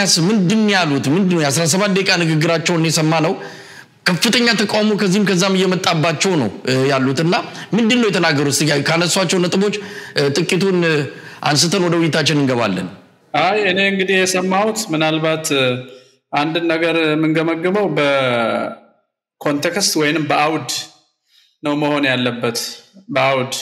ኤርሚያስ ምንድን ያሉት ምንድን ነው? የአስራ ሰባት ደቂቃ ንግግራቸውን የሰማ ነው። ከፍተኛ ተቃውሞ ከዚህም ከዛም እየመጣባቸው ነው ያሉት እና ምንድን ነው የተናገሩት? እስኪ ካነሷቸው ነጥቦች ጥቂቱን አንስተን ወደ ውይይታችን እንገባለን። አይ እኔ እንግዲህ የሰማሁት ምናልባት አንድን ነገር የምንገመግመው በኮንቴክስት ወይንም በአውድ ነው መሆን ያለበት። በአውድ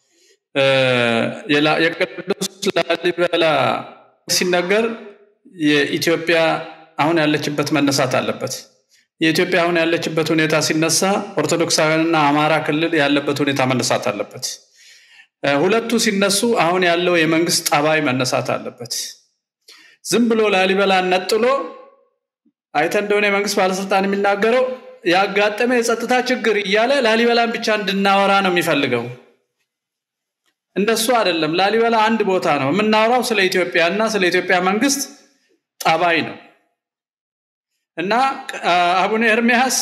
የቅዱስ ላሊበላ ሲነገር የኢትዮጵያ አሁን ያለችበት መነሳት አለበት። የኢትዮጵያ አሁን ያለችበት ሁኔታ ሲነሳ ኦርቶዶክሳውያንና አማራ ክልል ያለበት ሁኔታ መነሳት አለበት። ሁለቱ ሲነሱ አሁን ያለው የመንግስት ጠባይ መነሳት አለበት። ዝም ብሎ ላሊበላን ነጥሎ አይተ እንደሆነ የመንግስት ባለስልጣን የሚናገረው ያጋጠመ የጸጥታ ችግር እያለ ላሊበላን ብቻ እንድናወራ ነው የሚፈልገው። እንደሱ አይደለም። ላሊበላ አንድ ቦታ ነው የምናወራው። ስለ ኢትዮጵያ እና ስለ ኢትዮጵያ መንግስት ጠባይ ነው እና አቡነ ኤርሚያስ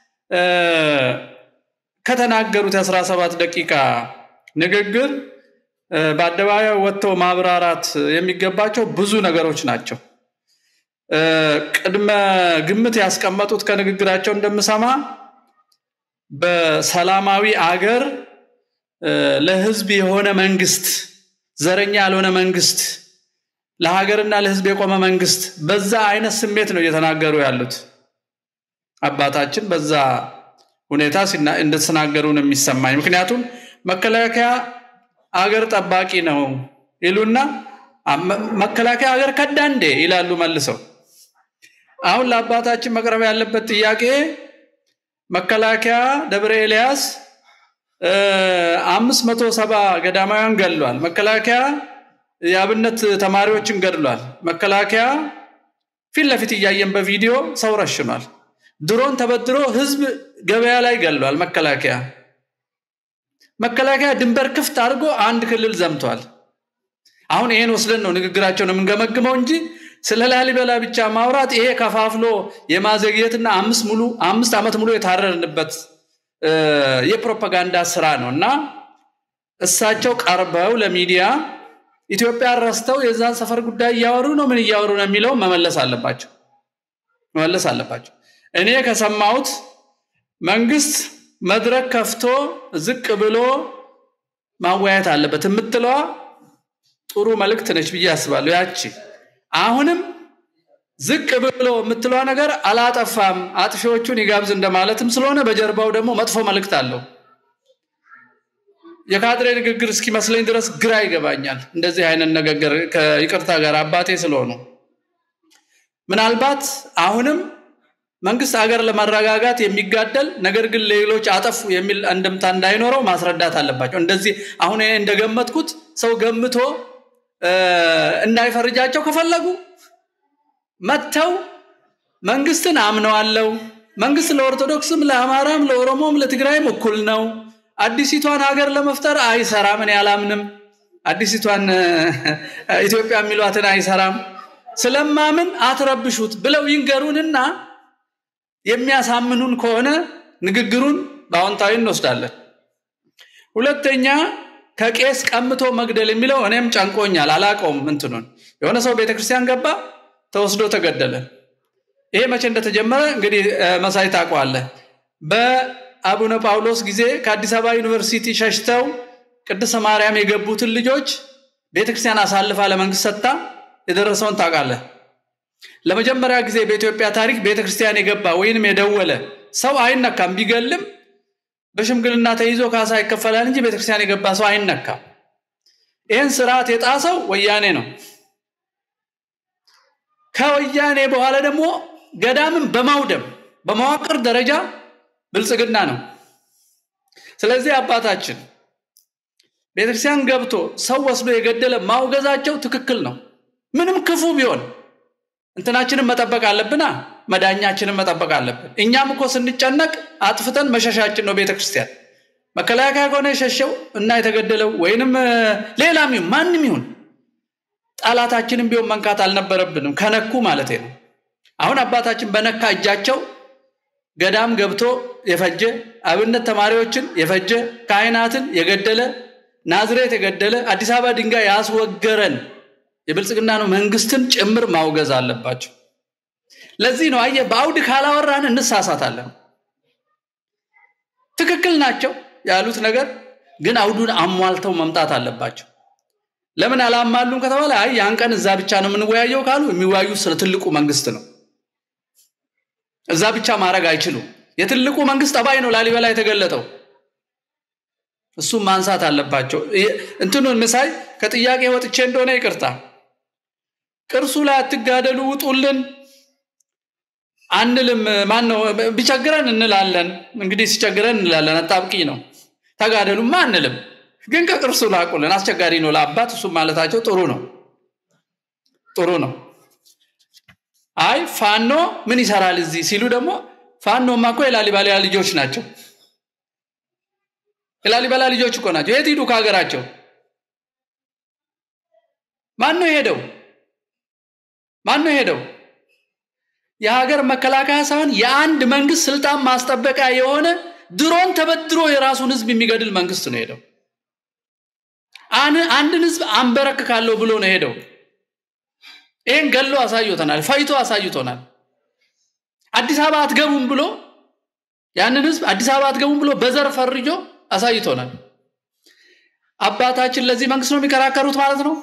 ከተናገሩት የአስራ ሰባት ደቂቃ ንግግር በአደባባይ ወጥተው ማብራራት የሚገባቸው ብዙ ነገሮች ናቸው። ቅድመ ግምት ያስቀመጡት ከንግግራቸው እንደምሰማ በሰላማዊ አገር ለህዝብ የሆነ መንግስት፣ ዘረኛ ያልሆነ መንግስት፣ ለሀገርና ለህዝብ የቆመ መንግስት፣ በዛ አይነት ስሜት ነው እየተናገሩ ያሉት። አባታችን በዛ ሁኔታ እንደተናገሩ ነው የሚሰማኝ። ምክንያቱም መከላከያ አገር ጠባቂ ነው ይሉና መከላከያ አገር ከዳ እንዴ ይላሉ መልሰው። አሁን ለአባታችን መቅረብ ያለበት ጥያቄ መከላከያ ደብረ ኤልያስ አምስት መቶ ሰባ ገዳማውያን ገድሏል። መከላከያ የአብነት ተማሪዎችን ገድሏል። መከላከያ ፊት ለፊት እያየን በቪዲዮ ሰው ረሽኗል። ድሮን ተበድሮ ህዝብ ገበያ ላይ ገድሏል። መከላከያ መከላከያ ድንበር ክፍት አድርጎ አንድ ክልል ዘምቷል። አሁን ይሄን ወስደን ነው ንግግራቸውን የምንገመግመው እንጂ ስለ ላሊበላ ብቻ ማውራት ይሄ ከፋፍሎ የማዘግየትና አምስት ሙሉ አምስት ዓመት ሙሉ የታረርንበት የፕሮፓጋንዳ ስራ ነው እና እሳቸው ቀርበው ለሚዲያ ኢትዮጵያ ረስተው የዛን ሰፈር ጉዳይ እያወሩ ነው ምን እያወሩ ነው የሚለው መመለስ አለባቸው መመለስ አለባቸው። እኔ ከሰማሁት መንግስት መድረክ ከፍቶ ዝቅ ብሎ ማወያየት አለበት የምትለዋ ጥሩ መልእክት ነች ብዬ አስባለሁ። ያቺ አሁንም ዝቅ ብሎ የምትለዋ ነገር አላጠፋም፣ አጥፊዎቹን ይጋብዝ እንደማለትም ስለሆነ በጀርባው ደግሞ መጥፎ መልእክት አለው። የካድሬ ንግግር እስኪመስለኝ ድረስ ግራ ይገባኛል። እንደዚህ አይነት ንግግር ከይቅርታ ጋር አባቴ ስለሆኑ ምናልባት አሁንም መንግስት አገር ለማረጋጋት የሚጋደል ነገር ግን ሌሎች አጠፉ የሚል አንድምታ እንዳይኖረው ማስረዳት አለባቸው። እንደዚህ አሁን እንደገመትኩት ሰው ገምቶ እንዳይፈርጃቸው ከፈለጉ መጥተው መንግስትን አምነዋለው፣ መንግስት ለኦርቶዶክስም፣ ለአማራም፣ ለኦሮሞም፣ ለትግራይም እኩል ነው፣ አዲሲቷን ሀገር ለመፍጠር አይሰራም፣ እኔ አላምንም፣ አዲሲቷን ኢትዮጵያ የሚሏትን አይሰራም፣ ስለማምን አትረብሹት ብለው ይንገሩንና የሚያሳምኑን ከሆነ ንግግሩን በአዎንታዊ እንወስዳለን። ሁለተኛ ከቄስ ቀምቶ መግደል የሚለው እኔም ጨንቆኛል፣ አላቀውም። እንትኑን የሆነ ሰው ቤተክርስቲያን ገባ፣ ተወስዶ ተገደለ። ይሄ መቼ እንደተጀመረ እንግዲህ መሳይ ታውቀዋለህ። በአቡነ ጳውሎስ ጊዜ ከአዲስ አበባ ዩኒቨርሲቲ ሸሽተው ቅድስተ ማርያም የገቡትን ልጆች ቤተክርስቲያን አሳልፋ ለመንግስት ሰጥታ የደረሰውን ታውቃለህ። ለመጀመሪያ ጊዜ በኢትዮጵያ ታሪክ ቤተክርስቲያን የገባ ወይንም የደወለ ሰው አይነካም። ቢገልም በሽምግልና ተይዞ ካሳ ይከፈላል እንጂ ቤተክርስቲያን የገባ ሰው አይነካም። ይህን ስርዓት የጣሰው ወያኔ ነው። ከወያኔ በኋላ ደግሞ ገዳምን በማውደም በመዋቅር ደረጃ ብልጽግና ነው። ስለዚህ አባታችን ቤተክርስቲያን ገብቶ ሰው ወስዶ የገደለ ማውገዛቸው ትክክል ነው። ምንም ክፉ ቢሆን እንትናችንን መጠበቅ አለብና መዳኛችንን መጠበቅ አለብን። እኛም እኮ ስንጨነቅ አጥፍተን መሸሻችን ነው ቤተ ክርስቲያን። መከላከያ ከሆነ የሸሸው እና የተገደለው ወይንም ሌላም ይሁን ማንም ይሁን ጠላታችንን ቢሆን መንካት አልነበረብንም፣ ከነኩ ማለት ነው። አሁን አባታችን በነካ እጃቸው ገዳም ገብቶ የፈጀ አብነት ተማሪዎችን የፈጀ ካህናትን የገደለ ናዝሬት የገደለ አዲስ አበባ ድንጋይ ያስወገረን የብልጽግና ነው መንግስትን ጭምር ማውገዝ አለባቸው። ለዚህ ነው አየህ፣ በአውድ ካላወራን እንሳሳታለን። ትክክል ናቸው ያሉት ነገር ግን አውዱን አሟልተው መምጣት አለባቸው። ለምን አላማሉም ከተባለ አይ ያን ቀን እዛ ብቻ ነው የምንወያየው ካሉ የሚወያዩ ስለ ትልቁ መንግስት ነው። እዛ ብቻ ማድረግ አይችሉም። የትልቁ መንግስት ጠባይ ነው ላሊበላ የተገለጠው። እሱም ማንሳት አለባቸው። እንትኑን ምሳይ ከጥያቄ ወጥቼ እንደሆነ ይቅርታ። ቅርሱ ላይ አትጋደሉ ውጡልን አንልም። ማን ነው ቢቸግረን እንላለን። እንግዲህ ሲቸግረን እንላለን። አጣብቂ ነው። ተጋደሉማ አንልም። ግን ከቅርሱ ላቁልን። አስቸጋሪ ነው ለአባት እሱም ማለታቸው ጥሩ ነው፣ ጥሩ ነው። አይ ፋኖ ምን ይሰራል እዚህ ሲሉ ደግሞ ፋኖማ እኮ የላሊበላ ልጆች ናቸው። የላሊበላ ልጆች እኮ ናቸው። የት ሂዱ ከሀገራቸው? ማን ነው የሄደው? ማን ነው የሄደው? የሀገር መከላከያ ሳይሆን የአንድ መንግስት ስልጣን ማስጠበቂያ የሆነ ድሮን ተበድሮ የራሱን ህዝብ የሚገድል መንግስት ነው ሄደው። አንድን ህዝብ አንበረክካለሁ ብሎ ነው ሄደው። ይህን ገሎ አሳይቶናል፣ ፈይቶ አሳይቶናል። አዲስ አበባ አትገቡም ብሎ ያንን ህዝብ አዲስ አበባ አትገቡም ብሎ በዘር ፈርጆ አሳይቶናል። አባታችን ለዚህ መንግስት ነው የሚከራከሩት ማለት ነው።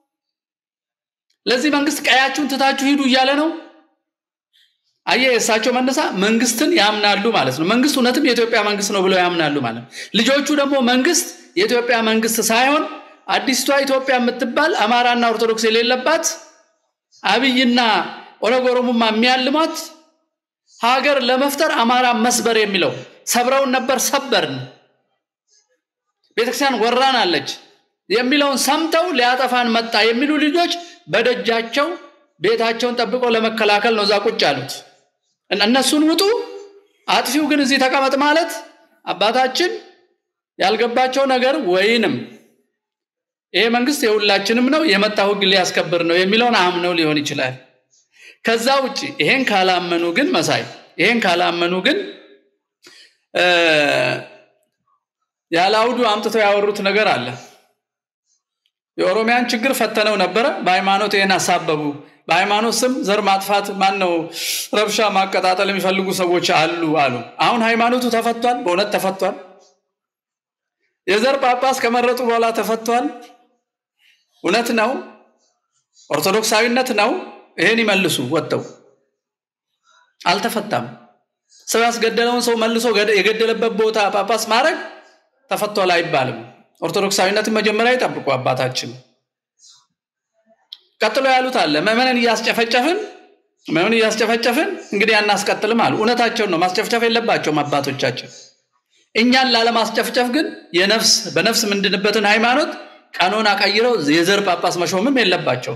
ለዚህ መንግስት ቀያችሁን ትታችሁ ሂዱ እያለ ነው። አየ የእሳቸው መነሳ መንግስትን ያምናሉ ማለት ነው። መንግስት እውነትም የኢትዮጵያ መንግስት ነው ብለው ያምናሉ ማለት ነው። ልጆቹ ደግሞ መንግስት የኢትዮጵያ መንግስት ሳይሆን አዲስቷ ኢትዮጵያ የምትባል አማራና ኦርቶዶክስ የሌለባት አብይና ኦነግ ኦሮሞማ የሚያልሟት ሀገር ለመፍጠር አማራ መስበር የሚለው ሰብረውን ነበር ሰበርን፣ ቤተክርስቲያን ወራን አለች የሚለውን ሰምተው ሊያጠፋን መጣ የሚሉ ልጆች በደጃቸው ቤታቸውን ጠብቀው ለመከላከል ነው እዛ ቁጭ ያሉት። እነሱን ውጡ፣ አጥፊው ግን እዚህ ተቀመጥ ማለት አባታችን ያልገባቸው ነገር ወይንም ይሄ መንግስት የሁላችንም ነው የመጣው ህግ ሊያስከብር ነው የሚለውን አምነው ሊሆን ይችላል። ከዛ ውጭ ይሄን ካላመኑ ግን መሳይ ይሄን ካላመኑ ግን ያለ አውዱ አምጥተው ያወሩት ነገር አለ። የኦሮሚያን ችግር ፈተነው ነበረ። በሃይማኖት ይህን አሳበቡ። በሃይማኖት ስም ዘር ማጥፋት ማን ነው ረብሻ ማቀጣጠል የሚፈልጉ ሰዎች አሉ አሉ። አሁን ሃይማኖቱ ተፈቷል፣ በእውነት ተፈቷል። የዘር ጳጳስ ከመረጡ በኋላ ተፈቷል። እውነት ነው፣ ኦርቶዶክሳዊነት ነው። ይሄን ይመልሱ ወጥተው። አልተፈታም። ሰው ያስገደለውን ሰው መልሶ የገደለበት ቦታ ጳጳስ ማድረግ ተፈቷል አይባልም። ኦርቶዶክሳዊነትን መጀመሪያ ይጠብቁ አባታችን። ቀጥሎ ያሉት አለ ምዕመንን እያስጨፈጨፍን ምዕመንን እያስጨፈጨፍን እንግዲህ አናስቀጥልም አሉ። እውነታቸውን ነው። ማስጨፍጨፍ የለባቸውም አባቶቻችን። እኛን ላለማስጨፍጨፍ ግን የነፍስ በነፍስ ምንድንበትን ሃይማኖት ቀኖና ቀይረው የዘር ጳጳስ መሾምም የለባቸው።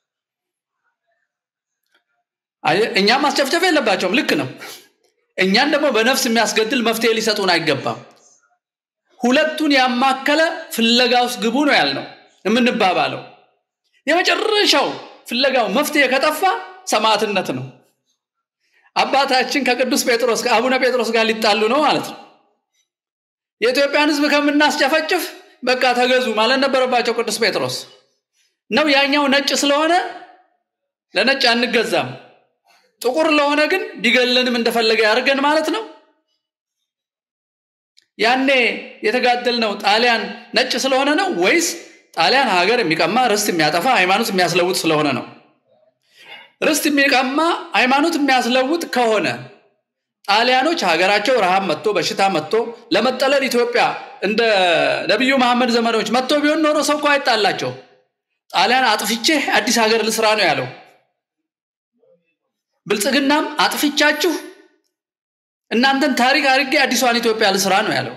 እኛም ማስጨፍጨፍ የለባቸውም። ልክ ነው። እኛን ደግሞ በነፍስ የሚያስገድል መፍትሄ ሊሰጡን አይገባም። ሁለቱን ያማከለ ፍለጋ ውስጥ ግቡ ነው ያልነው የምንባባለው። የመጨረሻው ፍለጋው መፍትሄ ከጠፋ ሰማዕትነት ነው። አባታችን ከቅዱስ ጴጥሮስ ከአቡነ ጴጥሮስ ጋር ሊጣሉ ነው ማለት ነው። የኢትዮጵያን ሕዝብ ከምናስጨፈጭፍ በቃ ተገዙ ማለት ነበረባቸው ቅዱስ ጴጥሮስ ነው። ያኛው ነጭ ስለሆነ ለነጭ አንገዛም፣ ጥቁር ለሆነ ግን ቢገለንም እንደፈለገ ያደርገን ማለት ነው። ያኔ የተጋደልነው ጣሊያን ነጭ ስለሆነ ነው ወይስ ጣሊያን ሀገር የሚቀማ ርስት የሚያጠፋ ሃይማኖት የሚያስለውጥ ስለሆነ ነው? ርስት የሚቀማ ሃይማኖት የሚያስለውጥ ከሆነ ጣሊያኖች ሀገራቸው ረሃብ መጥቶ በሽታ መጥቶ ለመጠለል ኢትዮጵያ እንደ ነቢዩ መሐመድ ዘመኖች መጥቶ ቢሆን ኖሮ ሰው እኮ አይጣላቸው። ጣሊያን አጥፍቼ አዲስ ሀገር ልስራ ነው ያለው። ብልጽግናም አጥፍቻችሁ እናንተን ታሪክ አድርጌ አዲሷን ኢትዮጵያ ልስራ ነው ያለው።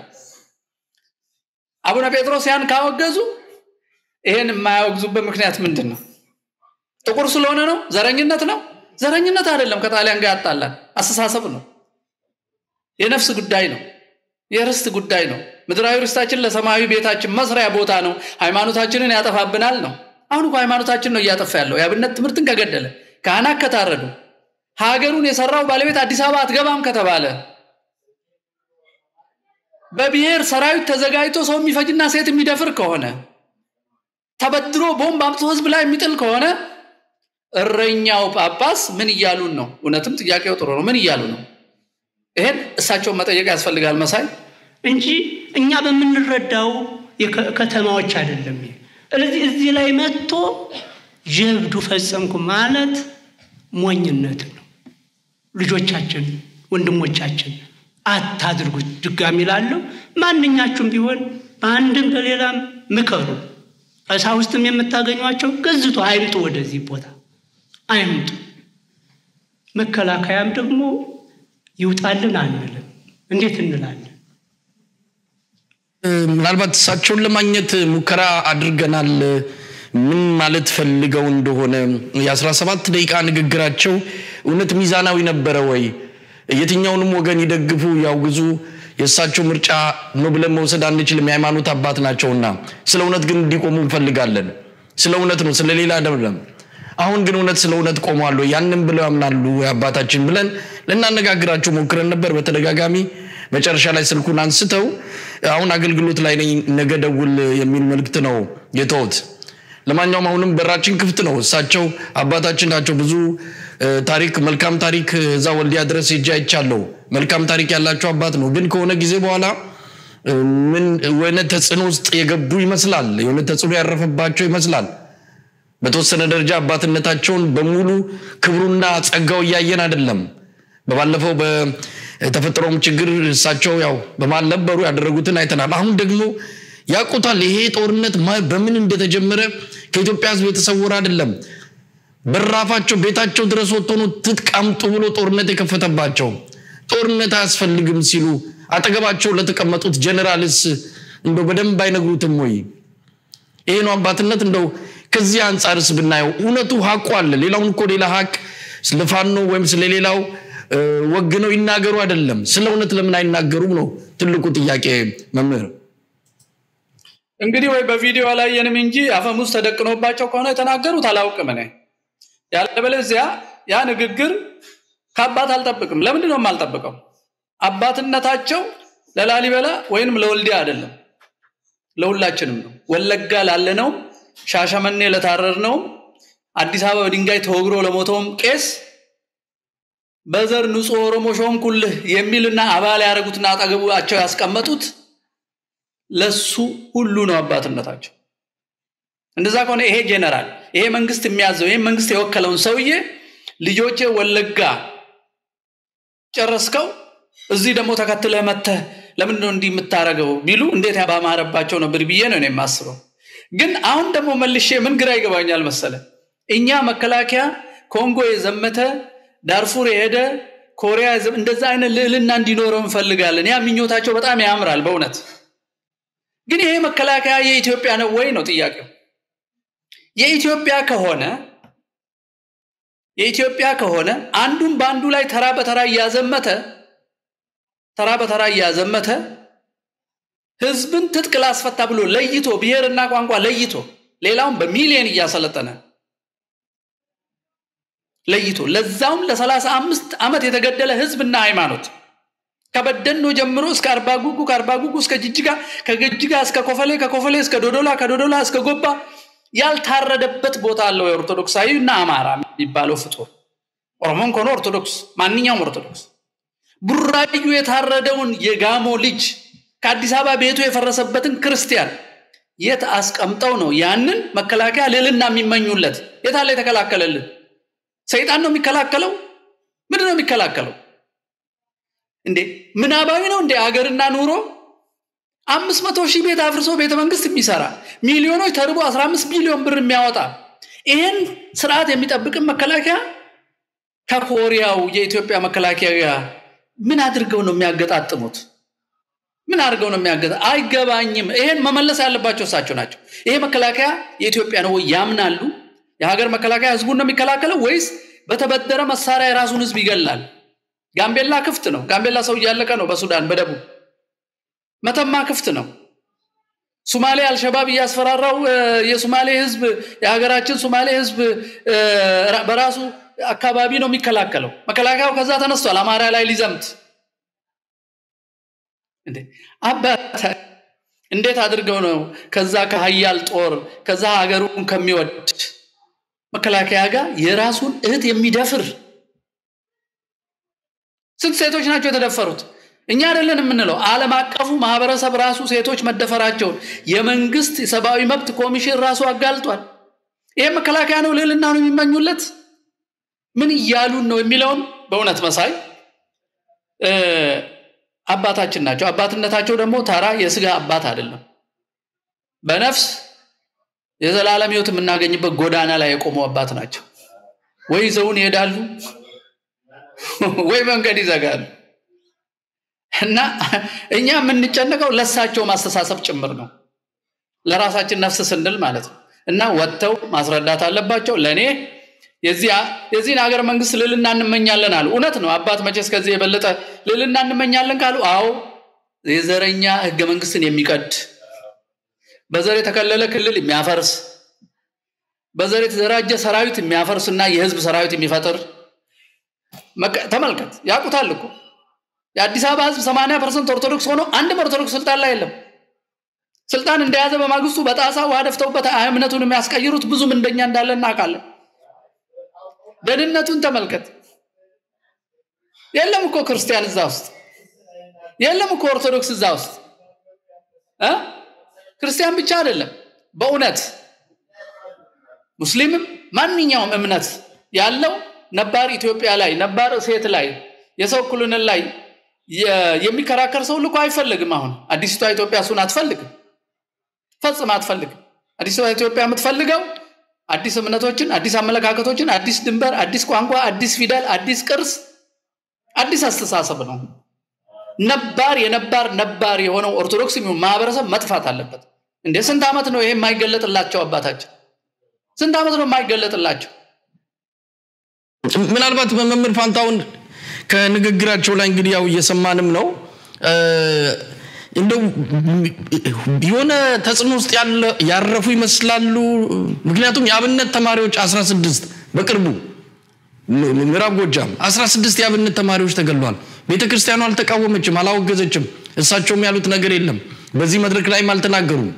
አቡነ ጴጥሮስ ያን ካወገዙ ይሄን የማያወግዙበት ምክንያት ምንድን ነው? ጥቁር ስለሆነ ነው? ዘረኝነት ነው? ዘረኝነት አይደለም። ከጣሊያን ጋር ያጣላል አስተሳሰብ ነው። የነፍስ ጉዳይ ነው። የርስት ጉዳይ ነው። ምድራዊ ርስታችን ለሰማያዊ ቤታችን መስሪያ ቦታ ነው። ሃይማኖታችንን ያጠፋብናል ነው። አሁን እኮ ሃይማኖታችን ነው እያጠፋ ያለው። የአብነት ትምህርትን ከገደለ፣ ካህናት ከታረዱ፣ ሀገሩን የሰራው ባለቤት አዲስ አበባ አትገባም ከተባለ፣ በብሔር ሰራዊት ተዘጋጅቶ ሰው የሚፈጅና ሴት የሚደፍር ከሆነ ተበድሮ ቦምብ አምጥቶ ህዝብ ላይ የሚጥል ከሆነ እረኛው ጳጳስ ምን እያሉን ነው? እውነትም ጥያቄው ጥሩ ነው። ምን እያሉ ነው? ይሄን እሳቸውን መጠየቅ ያስፈልጋል መሳይ እንጂ እኛ በምንረዳው ከተማዎች አይደለም። ስለዚህ እዚህ ላይ መጥቶ ጀብዱ ፈጸምኩ ማለት ሞኝነት ነው። ልጆቻችን፣ ወንድሞቻችን አታድርጉት። ድጋሚ ላለው ማንኛችሁም ቢሆን በአንድም በሌላም ምከሩ። ቀሳውስትም የምታገኟቸው ገዝቶ አይምጡ፣ ወደዚህ ቦታ አይምጡ። መከላከያም ደግሞ ይውጣልን አንልም። እንዴት እንላለን? ምናልባት እሳቸውን ለማግኘት ሙከራ አድርገናል። ምን ማለት ፈልገው እንደሆነ የአስራ ሰባት ደቂቃ ንግግራቸው እውነት ሚዛናዊ ነበረ ወይ? የትኛውንም ወገን ይደግፉ ያውግዙ፣ የእሳቸው ምርጫ ነው ብለን መውሰድ አንችልም። የሃይማኖት አባት ናቸውና ስለ እውነት ግን እንዲቆሙ እንፈልጋለን። ስለ እውነት ነው፣ ስለ ሌላ አይደለም። አሁን ግን እውነት ስለ እውነት ቆሟሉ፣ ያንን ብለው ያምናሉ አባታችን ብለን ልናነጋግራቸው ሞክረን ነበር በተደጋጋሚ መጨረሻ ላይ ስልኩን አንስተው አሁን አገልግሎት ላይ ነኝ ነገ ደውል የሚል መልእክት ነው የተውት። ለማንኛውም አሁንም በራችን ክፍት ነው። እሳቸው አባታችን ናቸው። ብዙ ታሪክ መልካም ታሪክ እዛ ወልዲያ ድረስ ሄጄ አይቻለሁ። መልካም ታሪክ ያላቸው አባት ነው። ግን ከሆነ ጊዜ በኋላ ምን የሆነ ተጽዕኖ ውስጥ የገቡ ይመስላል። የሆነ ተጽዕኖ ያረፈባቸው ይመስላል። በተወሰነ ደረጃ አባትነታቸውን በሙሉ ክብሩና ጸጋው እያየን አይደለም። በባለፈው በተፈጠረውም ችግር እሳቸው ያው በማል ነበሩ፣ ያደረጉትን አይተናል። አሁን ደግሞ ያውቁታል። ይሄ ጦርነት በምን እንደተጀመረ ከኢትዮጵያ ሕዝብ የተሰወረ አይደለም። በራፋቸው ቤታቸው ድረስ ወጥቶ ነው ትጥቅ አምጡ ብሎ ጦርነት የከፈተባቸው። ጦርነት አያስፈልግም ሲሉ አጠገባቸው ለተቀመጡት ጀኔራልስ እንደው በደንብ አይነግሩትም ወይ? ይሄ ነው አባትነት። እንደው ከዚህ አንጻርስ ብናየው እውነቱ ሀቁ አለ። ሌላውን እኮ ሌላ ሀቅ ስለፋኖ ወይም ስለሌላው ወግነው ይናገሩ አይደለም። ስለ እውነት ለምን አይናገሩም ነው ትልቁ ጥያቄ መምህር። እንግዲህ ወይ በቪዲዮ አላየንም እንጂ አፈሙዝ ተደቅኖባቸው ከሆነ የተናገሩት አላውቅም እኔ። ያለበለዚያ ያ ንግግር ከአባት አልጠብቅም። ለምንድን ነው የማልጠብቀው? አባትነታቸው ለላሊበላ ወይንም ለወልዲያ አይደለም፣ ለሁላችንም ነው። ወለጋ ላለነውም፣ ሻሸመኔ ለታረርነውም፣ አዲስ አበባ በድንጋይ ተወግሮ ለሞተውም ቄስ በዘር ንጹህ ኦሮሞ ሾምኩልህ የሚልና አባል ያደረጉትና አጠገባቸው ያስቀመጡት ለሱ ሁሉ ነው አባትነታቸው። እንደዛ ከሆነ ይሄ ጄኔራል ይሄ መንግስት የሚያዘው ይሄ መንግስት የወከለውን ሰውዬ ልጆቼ ወለጋ ጨረስከው፣ እዚህ ደግሞ ተከትለህ መተህ ለምንድን ነው እንዲህ የምታደርገው ቢሉ እንዴት ባማረባቸው ነበር ብዬ ነው የማስበው። ግን አሁን ደግሞ መልሼ ምን ግራ ይገባኛል መሰለ እኛ መከላከያ ኮንጎ የዘመተ ዳርፉር የሄደ ኮሪያ እንደዛ አይነት ልዕልና እንዲኖረው እንፈልጋለን። ያ ምኞታቸው በጣም ያምራል በእውነት ግን ይሄ መከላከያ የኢትዮጵያ ነው ወይ ነው ጥያቄው። የኢትዮጵያ ከሆነ የኢትዮጵያ ከሆነ አንዱን በአንዱ ላይ ተራ በተራ እያዘመተ ተራ በተራ እያዘመተ ህዝብን ትጥቅ ላስፈታ ብሎ ለይቶ ብሔርና ቋንቋ ለይቶ ሌላውን በሚሊየን እያሰለጠነ ለይቶ ለዛውም ለሰላሳ አምስት ዓመት የተገደለ ህዝብና ሃይማኖት ከበደኖ ጀምሮ እስከ አርባ ጉጉ ከአርባ ጉጉ እስከ ጅጅጋ ከጅጅጋ እስከ ኮፈሌ ከኮፈሌ እስከ ዶዶላ ከዶዶላ እስከ ጎባ ያልታረደበት ቦታ አለው የኦርቶዶክሳዊ እና አማራ የሚባለው ፍጡር ኦሮሞን ከሆነ ኦርቶዶክስ ማንኛውም ኦርቶዶክስ ቡራዩ የታረደውን የጋሞ ልጅ ከአዲስ አበባ ቤቱ የፈረሰበትን ክርስቲያን የት አስቀምጠው ነው ያንን መከላከያ ልዕልና የሚመኙለት የታለ የተከላከለልን ሰይጣን ነው የሚከላከለው ምንድን ነው የሚከላከለው እንዴ ምናባዊ ነው እንዴ አገርና ኑሮ አምስት መቶ ሺህ ቤት አፍርሶ ቤተ መንግስት የሚሰራ ሚሊዮኖች ተርቦ 15 ቢሊዮን ብር የሚያወጣ ይህን ስርዓት የሚጠብቅን መከላከያ ከኮሪያው የኢትዮጵያ መከላከያ ምን አድርገው ነው የሚያገጣጥሙት ምን አድርገው ነው የሚያገጣ አይገባኝም ይሄን መመለስ ያለባቸው እሳቸው ናቸው ይሄ መከላከያ የኢትዮጵያ ነው ወይ ያምናሉ የሀገር መከላከያ ህዝቡን ነው የሚከላከለው ወይስ በተበደረ መሳሪያ የራሱን ህዝብ ይገላል ጋምቤላ ክፍት ነው ጋምቤላ ሰው እያለቀ ነው በሱዳን በደቡብ መተማ ክፍት ነው ሱማሌ አልሸባብ እያስፈራራው የሱማሌ ህዝብ የሀገራችን ሱማሌ ህዝብ በራሱ አካባቢ ነው የሚከላከለው መከላከያው ከዛ ተነስቷል አማራ ላይ ሊዘምት እንዴ አባት እንዴት አድርገው ነው ከዛ ከሀያል ጦር ከዛ ሀገሩን ከሚወድ መከላከያ ጋር የራሱን እህት የሚደፍር ስንት ሴቶች ናቸው የተደፈሩት? እኛ አይደለን የምንለው፣ ዓለም አቀፉ ማህበረሰብ ራሱ ሴቶች መደፈራቸውን የመንግስት የሰብአዊ መብት ኮሚሽን ራሱ አጋልጧል። ይህ መከላከያ ነው ልዕልና ነው የሚመኙለት? ምን እያሉን ነው የሚለውን በእውነት መሳይ አባታችን ናቸው። አባትነታቸው ደግሞ ተራ የስጋ አባት አይደለም። በነፍስ የዘላለም ህይወት የምናገኝበት ጎዳና ላይ የቆሙ አባት ናቸው። ወይ ይዘውን ይሄዳሉ ወይ መንገድ ይዘጋሉ። እና እኛ የምንጨነቀው ለሳቸው ማስተሳሰብ ጭምር ነው፣ ለራሳችን ነፍስ ስንል ማለት ነው። እና ወጥተው ማስረዳት አለባቸው። ለእኔ የዚህን ሀገር መንግስት ልዕልና እንመኛለን አሉ። እውነት ነው። አባት መቼስ ከዚህ የበለጠ ልዕልና እንመኛለን ካሉ፣ አዎ የዘረኛ ህገ መንግስትን የሚቀድ በዘር የተከለለ ክልል የሚያፈርስ በዘር የተደራጀ ሰራዊት የሚያፈርስ እና የህዝብ ሰራዊት የሚፈጥር ተመልከት። ያውቁታል እኮ የአዲስ አበባ ህዝብ 80 ፐርሰንት ኦርቶዶክስ ሆኖ አንድም ኦርቶዶክስ ስልጣን ላይ የለም። ስልጣን እንደያዘ በማግስቱ በጣሳ ውሃ ደፍተውበት እምነቱን የሚያስቀይሩት ብዙም እንደኛ እንዳለ እናውቃለን። ደህንነቱን ተመልከት። የለም እኮ ክርስቲያን እዛ ውስጥ የለም እኮ ኦርቶዶክስ እዛ ውስጥ እ ክርስቲያን ብቻ አይደለም። በእውነት ሙስሊምም ማንኛውም እምነት ያለው ነባር ኢትዮጵያ ላይ ነባር ሴት ላይ የሰው እኩልነት ላይ የሚከራከር ሰው ልኮ አይፈልግም። አሁን አዲስቷ ኢትዮጵያ እሱን አትፈልግም፣ ፈጽም አትፈልግም። አዲስቷ ኢትዮጵያ የምትፈልገው አዲስ እምነቶችን፣ አዲስ አመለካከቶችን፣ አዲስ ድንበር፣ አዲስ ቋንቋ፣ አዲስ ፊደል፣ አዲስ ቅርስ፣ አዲስ አስተሳሰብ ነው። ነባር የነባር ነባር የሆነው ኦርቶዶክስ የሚሆን ማህበረሰብ መጥፋት አለበት። እንደ ስንት ዓመት ነው ይሄ የማይገለጥላቸው? አባታችን ስንት ዓመት ነው የማይገለጥላቸው? ምናልባት በመምህር ፋንታውን ከንግግራቸው ላይ እንግዲህ ያው እየሰማንም ነው እንደው የሆነ ተጽዕኖ ውስጥ ያረፉ ይመስላሉ። ምክንያቱም የአብነት ተማሪዎች 16 በቅርቡ ምዕራብ ጎጃም 16 የአብነት ተማሪዎች ተገሏል። ቤተ ክርስቲያኑ አልተቃወመችም፣ አላወገዘችም። እሳቸውም ያሉት ነገር የለም። በዚህ መድረክ ላይም አልተናገሩም።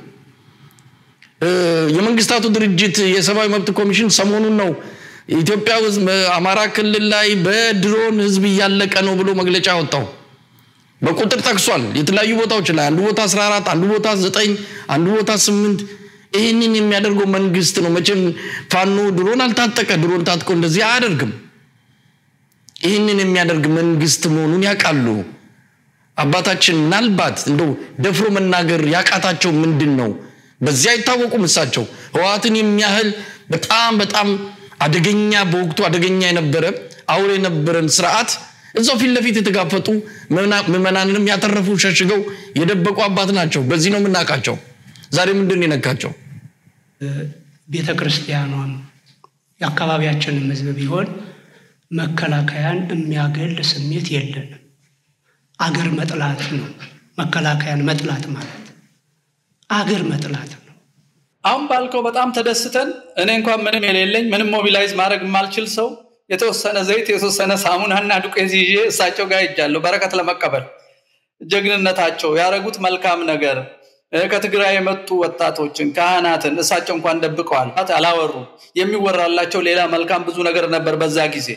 የመንግስታቱ ድርጅት የሰብአዊ መብት ኮሚሽን ሰሞኑን ነው ኢትዮጵያ ውስጥ አማራ ክልል ላይ በድሮን ህዝብ እያለቀ ነው ብሎ መግለጫ ያወጣው። በቁጥር ጠቅሷል። የተለያዩ ቦታዎች ላይ አንዱ ቦታ 14 አንዱ ቦታ 9 አንዱ ቦታ 8 ይህንን የሚያደርገው መንግስት ነው። መቼም ፋኖ ድሮን አልታጠቀ ድሮን ታጥቆ እንደዚህ አያደርግም። ይህንን የሚያደርግ መንግስት መሆኑን ያውቃሉ። አባታችን ምናልባት እንደው ደፍሮ መናገር ያቃታቸው ምንድን ነው? በዚህ አይታወቁም። እሳቸው ህወሓትን የሚያህል በጣም በጣም አደገኛ በወቅቱ አደገኛ የነበረ አውሬ የነበረን ስርዓት እዛው ፊት ለፊት የተጋፈጡ ምዕመናንንም ያተረፉ ሸሽገው የደበቁ አባት ናቸው። በዚህ ነው የምናውቃቸው። ዛሬ ምንድን የነካቸው? ቤተ ክርስቲያኗም የአካባቢያችንም ህዝብ ቢሆን መከላከያን የሚያገል ስሜት የለንም። አገር መጥላት ነው መከላከያን መጥላት ማለት አገር መጥላት ነው። አሁን ባልከው በጣም ተደስተን እኔ እንኳን ምንም የሌለኝ ምንም ሞቢላይዝ ማድረግ የማልችል ሰው የተወሰነ ዘይት የተወሰነ ሳሙናና ዱቄት ይዤ እሳቸው ጋር ሄጃለሁ በረከት ለመቀበል ጀግንነታቸው ያደረጉት መልካም ነገር ከትግራይ የመጡ ወጣቶችን ካህናትን እሳቸው እንኳን ደብቀዋል አላወሩ የሚወራላቸው ሌላ መልካም ብዙ ነገር ነበር በዛ ጊዜ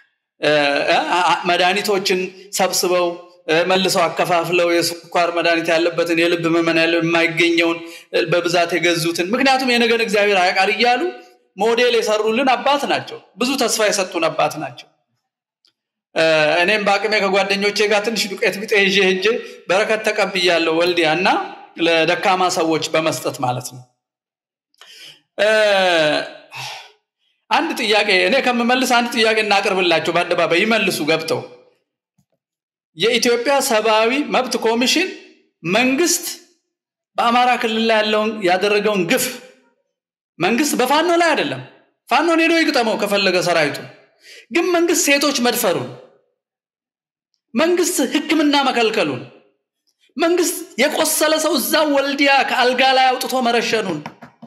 መድኃኒቶችን ሰብስበው መልሰው አከፋፍለው የስኳር መድኃኒት ያለበትን የልብ መመን ያለው የማይገኘውን በብዛት የገዙትን ምክንያቱም የነገን እግዚአብሔር አያውቃል እያሉ ሞዴል የሰሩልን አባት ናቸው። ብዙ ተስፋ የሰጡን አባት ናቸው። እኔም በአቅሜ ከጓደኞቼ ጋር ትንሽ ዱቄት ቢጤ ይዤ ሄጄ በረከት ተቀብያለሁ ወልዲያ እና ለደካማ ሰዎች በመስጠት ማለት ነው። አንድ ጥያቄ እኔ ከምመልስ አንድ ጥያቄ እናቅርብላቸው በአደባባይ ይመልሱ ገብተው የኢትዮጵያ ሰብአዊ መብት ኮሚሽን መንግስት በአማራ ክልል ላይ ያለውን ያደረገውን ግፍ መንግስት በፋኖ ላይ አይደለም ፋኖን ሄዶ ይግጠመው ከፈለገ ሰራዊቱ ግን መንግስት ሴቶች መድፈሩን መንግስት ህክምና መከልከሉን መንግስት የቆሰለ ሰው እዛው ወልዲያ ከአልጋ ላይ አውጥቶ መረሸኑን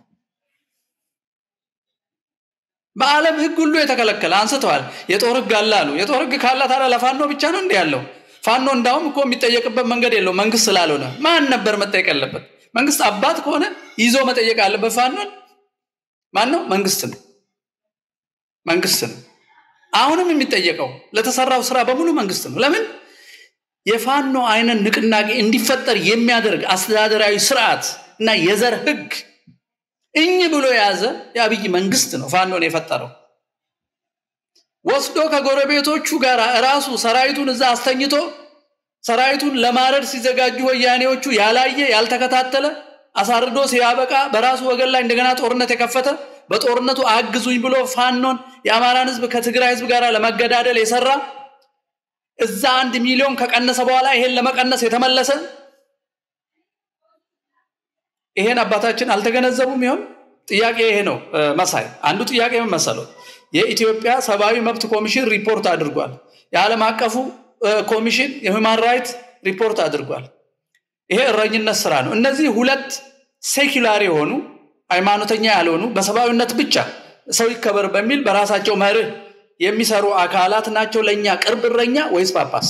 በዓለም ህግ ሁሉ የተከለከለ አንስተዋል። የጦር ህግ አለ አሉ። የጦር ህግ ካለ ታዲያ ለፋኖ ብቻ ነው እንዲህ ያለው? ፋኖ እንዳውም እኮ የሚጠየቅበት መንገድ የለው መንግስት ስላልሆነ። ማን ነበር መጠየቅ ያለበት? መንግስት አባት ከሆነ ይዞ መጠየቅ ያለበት ፋኖን ማን ነው? መንግስት ነው። መንግስት ነው። አሁንም የሚጠየቀው ለተሰራው ስራ በሙሉ መንግስት ነው። ለምን የፋኖ አይነት ንቅናቄ እንዲፈጠር የሚያደርግ አስተዳደራዊ ስርዓት እና የዘር ህግ እኝ ብሎ የያዘ የአብይ መንግስት ነው ፋኖን የፈጠረው። ወስዶ ከጎረቤቶቹ ጋር እራሱ ሰራዊቱን እዛ አስተኝቶ ሰራዊቱን ለማረድ ሲዘጋጁ ወያኔዎቹ ያላየ ያልተከታተለ አሳርዶ ሲያበቃ በራሱ ወገን ላይ እንደገና ጦርነት የከፈተ በጦርነቱ አግዙኝ ብሎ ፋኖን የአማራን ህዝብ ከትግራይ ህዝብ ጋር ለመገዳደል የሰራ እዛ አንድ ሚሊዮን ከቀነሰ በኋላ ይሄን ለመቀነስ የተመለሰ ይሄን አባታችን አልተገነዘቡም ይሆን? ጥያቄ ይሄ ነው መሳይ። አንዱ ጥያቄ ምን መሰለው? የኢትዮጵያ ሰብአዊ መብት ኮሚሽን ሪፖርት አድርጓል። የዓለም አቀፉ ኮሚሽን የሁማን ራይት ሪፖርት አድርጓል። ይሄ እረኝነት ስራ ነው። እነዚህ ሁለት ሴኩላር የሆኑ ሃይማኖተኛ ያልሆኑ በሰብአዊነት ብቻ ሰው ይከበር በሚል በራሳቸው መርህ የሚሰሩ አካላት ናቸው ለእኛ ቅርብ እረኛ ወይስ ጳጳስ?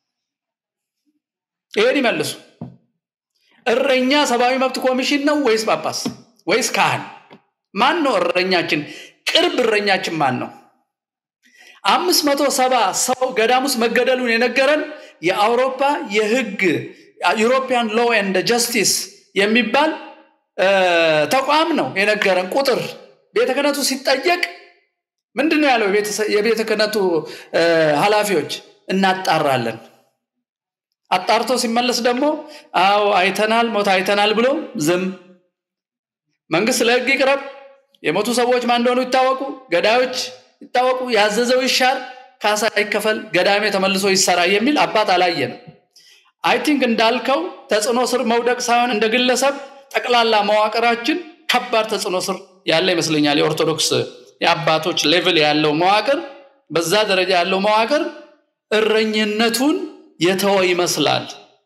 ይሄን ይመልሱ። እረኛ ሰብአዊ መብት ኮሚሽን ነው ወይስ ጳጳስ ወይስ ካህን? ማን ነው እረኛችን? ቅርብ እረኛችን ማን ነው? አምስት መቶ ሰባ ሰው ገዳም ውስጥ መገደሉን የነገረን የአውሮፓ የህግ ዩሮፒያን ሎ ኤንድ ጀስቲስ የሚባል ተቋም ነው የነገረን ቁጥር። ቤተ ክህነቱ ሲጠየቅ ምንድን ነው ያለው? የቤተ ክህነቱ ኃላፊዎች እናጣራለን። አጣርቶ ሲመለስ ደግሞ አዎ አይተናል፣ ሞት አይተናል ብሎ ዝም። መንግስት ለህግ ይቅረብ፣ የሞቱ ሰዎች ማን እንደሆኑ ይታወቁ፣ ገዳዮች ይታወቁ፣ ያዘዘው ይሻር፣ ካሳ ይከፈል፣ ገዳሜ ተመልሶ ይሰራ የሚል አባት አላየንም። አይ ቲንክ እንዳልከው ተጽዕኖ ስር መውደቅ ሳይሆን እንደ ግለሰብ ጠቅላላ መዋቅራችን ከባድ ተጽዕኖ ስር ያለ ይመስለኛል። የኦርቶዶክስ የአባቶች ሌቭል ያለው መዋቅር በዛ ደረጃ ያለው መዋቅር እረኝነቱን የተወ ይመስላል።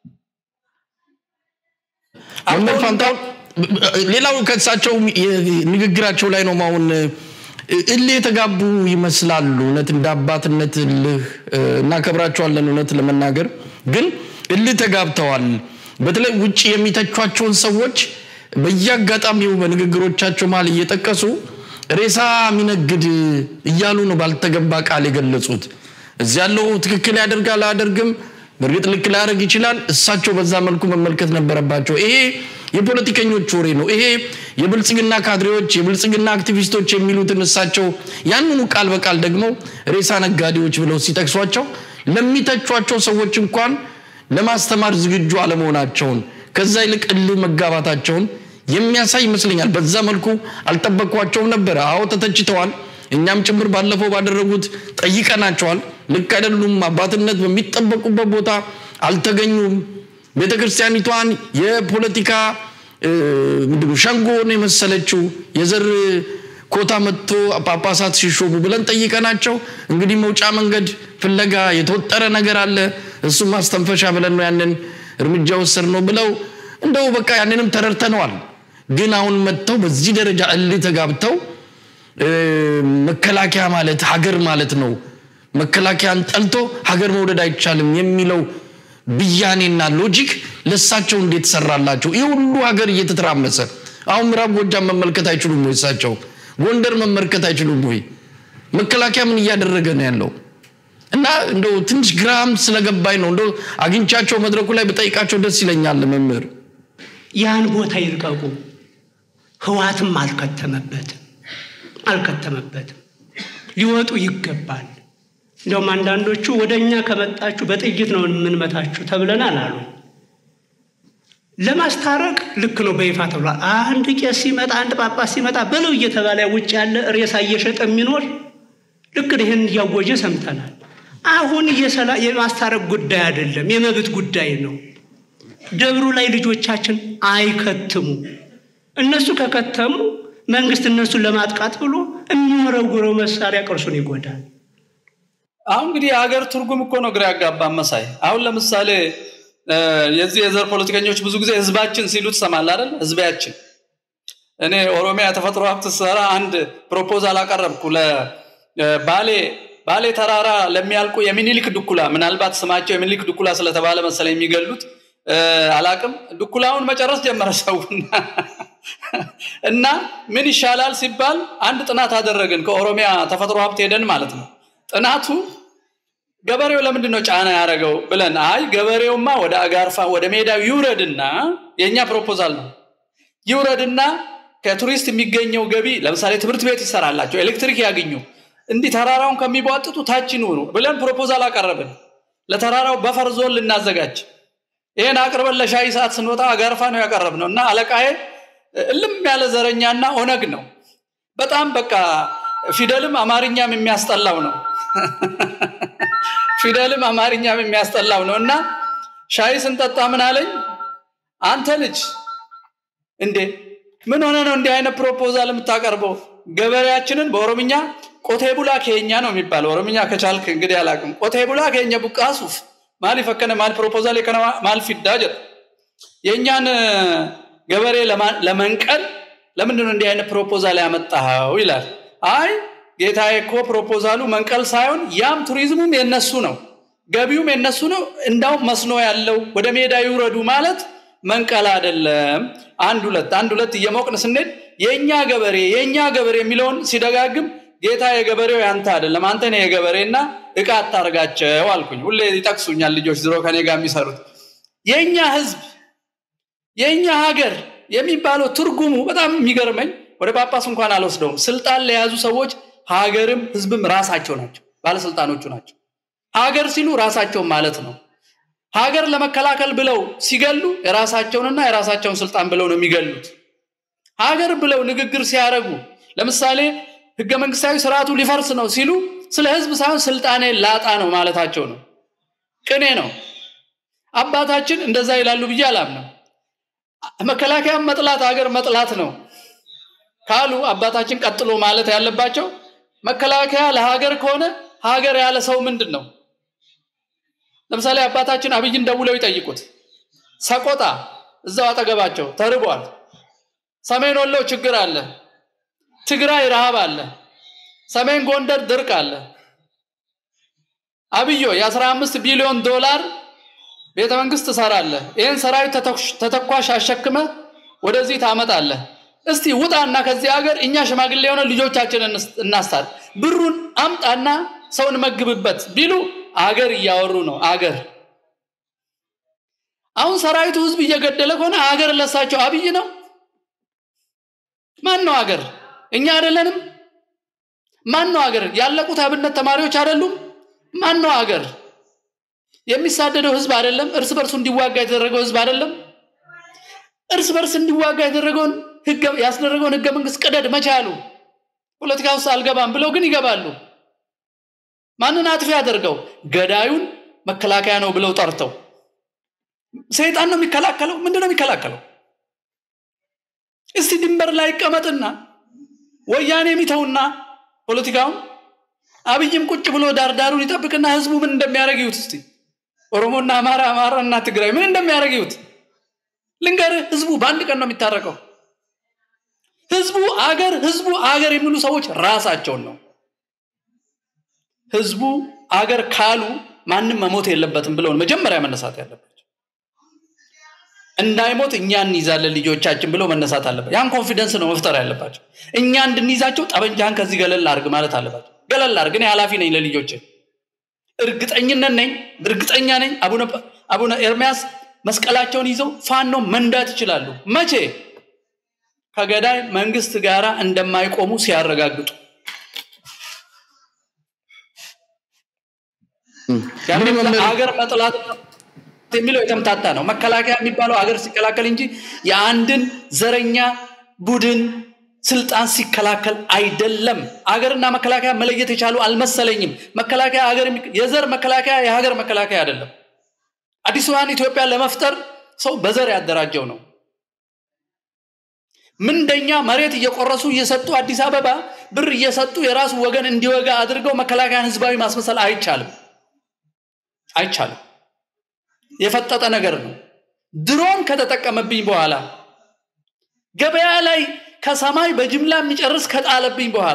መምህር ፋንታሁን ሌላው ከእሳቸው ንግግራቸው ላይ ነው አሁን እልህ የተጋቡ ይመስላሉ። እውነት እንደ አባትነት እልህ እናከብራቸዋለን። እውነት ለመናገር ግን እልህ ተጋብተዋል። በተለይ ውጭ የሚተቿቸውን ሰዎች በየአጋጣሚው በንግግሮቻቸው መሀል እየጠቀሱ ሬሳ የሚነግድ እያሉ ነው ባልተገባ ቃል የገለጹት። እዚህ ያለው ትክክል ያደርጋል አያደርግም፣ በእርግጥ ልክ ላያደርግ ይችላል። እሳቸው በዛ መልኩ መመልከት ነበረባቸው። ይሄ የፖለቲከኞች ወሬ ነው። ይሄ የብልጽግና ካድሬዎች፣ የብልጽግና አክቲቪስቶች የሚሉትን እሳቸው ያንኑ ቃል በቃል ደግሞ ሬሳ ነጋዴዎች ብለው ሲጠቅሷቸው ለሚተቿቸው ሰዎች እንኳን ለማስተማር ዝግጁ አለመሆናቸውን ከዛ ይልቅ እልህ መጋባታቸውን የሚያሳይ ይመስለኛል። በዛ መልኩ አልጠበቅኳቸውም ነበረ። አዎ ተተችተዋል። እኛም ጭምር ባለፈው ባደረጉት ጠይቀናቸዋል። ልክ አይደሉም፣ አባትነት በሚጠበቁበት ቦታ አልተገኙም። ቤተ ክርስቲያኒቷን የፖለቲካ ምንድነው ሸንጎን የመሰለችው የዘር ኮታ መጥቶ ጳጳሳት ሲሾሙ ብለን ጠይቀናቸው እንግዲህ መውጫ መንገድ ፍለጋ የተወጠረ ነገር አለ፣ እሱም ማስተንፈሻ ብለን ነው ያንን እርምጃ ወሰድ ነው ብለው እንደው በቃ ያንንም ተረድተነዋል። ግን አሁን መጥተው በዚህ ደረጃ እልህ ተጋብተው መከላከያ ማለት ሀገር ማለት ነው፣ መከላከያን ጠልቶ ሀገር መውደድ አይቻልም የሚለው ብያኔና ሎጂክ ለእሳቸው እንዴት ሰራላቸው? ይህ ሁሉ ሀገር እየተተራመሰ አሁን ምዕራብ ጎጃም መመልከት አይችሉም ወይ? እሳቸው ጎንደር መመልከት አይችሉም ወይ? መከላከያ ምን እያደረገ ነው ያለው? እና እንደው ትንሽ ግራም ስለገባኝ ነው እንደው አግኝቻቸው መድረኩ ላይ ብጠይቃቸው ደስ ይለኛል። መምህር ያን ቦታ ይልቀቁ። ህዋትም አልከተመበትም አልከተመበትም። ሊወጡ ይገባል። እንደውም አንዳንዶቹ ወደ እኛ ከመጣችሁ በጥይት ነው የምንመታችሁ ተብለናል አሉ። ለማስታረቅ ልክ ነው በይፋ ተብሏል። አንድ ቄስ ሲመጣ አንድ ጳጳስ ሲመጣ በለው እየተባለ ውጭ ያለ ሬሳ እየሸጠ የሚኖር ልክ ይህን እያወጀ ሰምተናል። አሁን የማስታረቅ ጉዳይ አይደለም፣ የመብት ጉዳይ ነው። ደብሩ ላይ ልጆቻችን አይከትሙ። እነሱ ከከተሙ መንግስት እነሱን ለማጥቃት ብሎ የሚወረውረው መሳሪያ ቅርሱን ይጎዳል። አሁን እንግዲህ የሀገር ትርጉም እኮ ነው ግራ ያጋባ መሳይ። አሁን ለምሳሌ የዚህ የዘር ፖለቲከኞች ብዙ ጊዜ ህዝባችን ሲሉ ትሰማለህ አይደል? ህዝባችን እኔ ኦሮሚያ ተፈጥሮ ሀብት ስራ አንድ ፕሮፖዛል አቀረብኩ ለባሌ ባሌ ተራራ ለሚያልቁ የሚኒሊክ ድኩላ ምናልባት ስማቸው የሚኒሊክ ድኩላ ስለተባለ መሰለኝ የሚገሉት አላቅም ዱኩላውን መጨረስ ጀመረ ሰውና እና ምን ይሻላል ሲባል አንድ ጥናት አደረግን ከኦሮሚያ ተፈጥሮ ሀብት ሄደን ማለት ነው ጥናቱ ገበሬው ለምንድን ነው ጫና ያደረገው ብለን አይ ገበሬውማ ወደ አጋርፋ ወደ ሜዳው ይውረድና የእኛ ፕሮፖዛል ነው ይውረድና ከቱሪስት የሚገኘው ገቢ ለምሳሌ ትምህርት ቤት ይሰራላቸው ኤሌክትሪክ ያገኙ እንዲህ ተራራውን ከሚቧጥጡ ታች ይኑሩ ብለን ፕሮፖዛል አቀረብን ለተራራው በፈር ዞን ልናዘጋጅ ይህን አቅርበን ለሻይ ሰዓት ስንወጣ አጋርፋ ነው ያቀረብ ነው እና አለቃዬ እልም ያለ ዘረኛና ኦነግ ነው በጣም በቃ ፊደልም አማርኛም የሚያስጠላው ነው ፊደልም አማርኛም የሚያስጠላው ነው እና ሻይ ስንጠጣ ምን አለኝ አንተ ልጅ እንዴ ምን ሆነ ነው እንዲህ አይነት ፕሮፖዛል የምታቀርበው ገበሬያችንን በኦሮምኛ ቆቴ ቡላ ኬኛ ነው የሚባለው ኦሮምኛ ከቻልክ እንግዲህ አላቅም ቆቴ ቡላ ኬኛ ቡቃሱፍ ማል ፈከነ ማል ፕሮፖዛል የከነ ማል ፊዳ ጀር የእኛን ገበሬ ለመንቀል ለምንድን ነው እንዲህ አይነት ፕሮፖዛል ያመጣኸው ይላል አይ ጌታዬ እኮ ፕሮፖዛሉ መንቀል ሳይሆን ያም ቱሪዝሙም የነሱ ነው ገቢውም የነሱ ነው እንዳውም መስኖ ያለው ወደ ሜዳ ይውረዱ ማለት መንቀል አይደለም አንድ ሁለት አንድ ሁለት እየሞቅን ስንሄድ የእኛ ገበሬ የእኛ ገበሬ የሚለውን ሲደጋግም ጌታ የገበሬው ያንተ አይደለም አንተ ነው የገበሬና እቃ አታርጋቸው አልኩኝ ሁሌ ይጠቅሱኛል ልጆች ዝሮ ከኔ ጋር የሚሰሩት የእኛ ህዝብ የእኛ ሀገር የሚባለው ትርጉሙ በጣም የሚገርመኝ ወደ ጳጳስ እንኳን አልወስደውም ስልጣን ለያዙ ሰዎች ሀገርም ህዝብም ራሳቸው ናቸው ባለስልጣኖቹ ናቸው ሀገር ሲሉ ራሳቸውን ማለት ነው ሀገር ለመከላከል ብለው ሲገሉ የራሳቸውንና የራሳቸውን ስልጣን ብለው ነው የሚገሉት ሀገር ብለው ንግግር ሲያደርጉ ለምሳሌ ህገ መንግስታዊ ስርዓቱ ሊፈርስ ነው ሲሉ ስለ ህዝብ ሳይሆን ስልጣኔ ላጣ ነው ማለታቸው ነው ቅኔ ነው አባታችን እንደዛ ይላሉ ብዬ አላምንም መከላከያ መጥላት ሀገር መጥላት ነው ካሉ አባታችን ቀጥሎ ማለት ያለባቸው መከላከያ ለሀገር ከሆነ ሀገር ያለ ሰው ምንድን ነው ለምሳሌ አባታችን አብይን ደውለው ይጠይቁት ሰቆጣ እዛው አጠገባቸው ተርቧል ሰሜን ወሎ ችግር አለ ትግራይ ረሃብ አለ ሰሜን ጎንደር ድርቅ አለ አብዮ የ15 ቢሊዮን ዶላር ቤተ መንግስት ትሰራለ ይህን ሰራዊት ተተኳሽ አሸክመ ወደዚህ ታመጣለ እስቲ ውጣና ከዚህ ሀገር እኛ ሽማግሌ የሆነ ልጆቻችን እናስታል ብሩን አምጣና ሰውን መግብበት ቢሉ አገር እያወሩ ነው አገር አሁን ሰራዊቱ ህዝብ እየገደለ ከሆነ አገር ለሳቸው አብይ ነው ማን ነው አገር እኛ አይደለንም ማን ነው አገር ያለቁት አብነት ተማሪዎች አይደሉም ማን ነው አገር የሚሳደደው ህዝብ አይደለም እርስ በርሱ እንዲዋጋ የተደረገው ህዝብ አይደለም እርስ በርስ እንዲዋጋ የተደረገውን ያስደረገውን ህገ መንግስት ቅደድ መቻሉ ፖለቲካ ውስጥ አልገባም ብለው ግን ይገባሉ ማንን አጥፊ ያደርገው ገዳዩን መከላከያ ነው ብለው ጠርተው ሰይጣን ነው የሚከላከለው ምንድነው የሚከላከለው እስቲ ድንበር ላይ ይቀመጥና ወያኔ የሚተውና ፖለቲካውን አብይም ቁጭ ብሎ ዳርዳሩን ይጠብቅና ህዝቡ ምን እንደሚያደርግ ይዩት እስቲ ኦሮሞና አማራ አማራና ትግራይ ምን እንደሚያደርግ ይዩት ልንገርህ ህዝቡ በአንድ ቀን ነው የሚታረቀው ህዝቡ አገር ህዝቡ አገር የሚሉ ሰዎች ራሳቸውን ነው ህዝቡ አገር ካሉ ማንም መሞት የለበትም ብለውን መጀመሪያ መነሳት ያለባቸው እንዳይሞት እኛ እንይዛለን ልጆቻችን ብለው መነሳት አለበት ያን ኮንፊደንስ ነው መፍጠር ያለባቸው እኛ እንድንይዛቸው ጠበንጃህን ከዚህ ገለል አርግ ማለት አለባቸው ገለል አርግ እኔ ኃላፊ ነኝ ለልጆች እርግጠኝነት ነኝ እርግጠኛ ነኝ አቡነ ኤርሚያስ መስቀላቸውን ይዘው ፋኖ መንዳት ይችላሉ መቼ ከገዳይ መንግስት ጋር እንደማይቆሙ ሲያረጋግጡ ሀገር መጥላት የሚለው የተምታታ ነው መከላከያ የሚባለው ሀገር ሲከላከል እንጂ የአንድን ዘረኛ ቡድን ስልጣን ሲከላከል አይደለም አገርና መከላከያ መለየት የቻሉ አልመሰለኝም መከላከያ ሀገር የዘር መከላከያ የሀገር መከላከያ አይደለም አዲስዋን ኢትዮጵያ ለመፍጠር ሰው በዘር ያደራጀው ነው ምንደኛ መሬት እየቆረሱ እየሰጡ አዲስ አበባ ብር እየሰጡ የራሱ ወገን እንዲወጋ አድርገው መከላከያን ህዝባዊ ማስመሰል አይቻልም አይቻልም የፈጠጠ ነገር ነው ድሮን ከተጠቀመብኝ በኋላ ገበያ ላይ ከሰማይ በጅምላ የሚጨርስ ከጣለብኝ በኋላ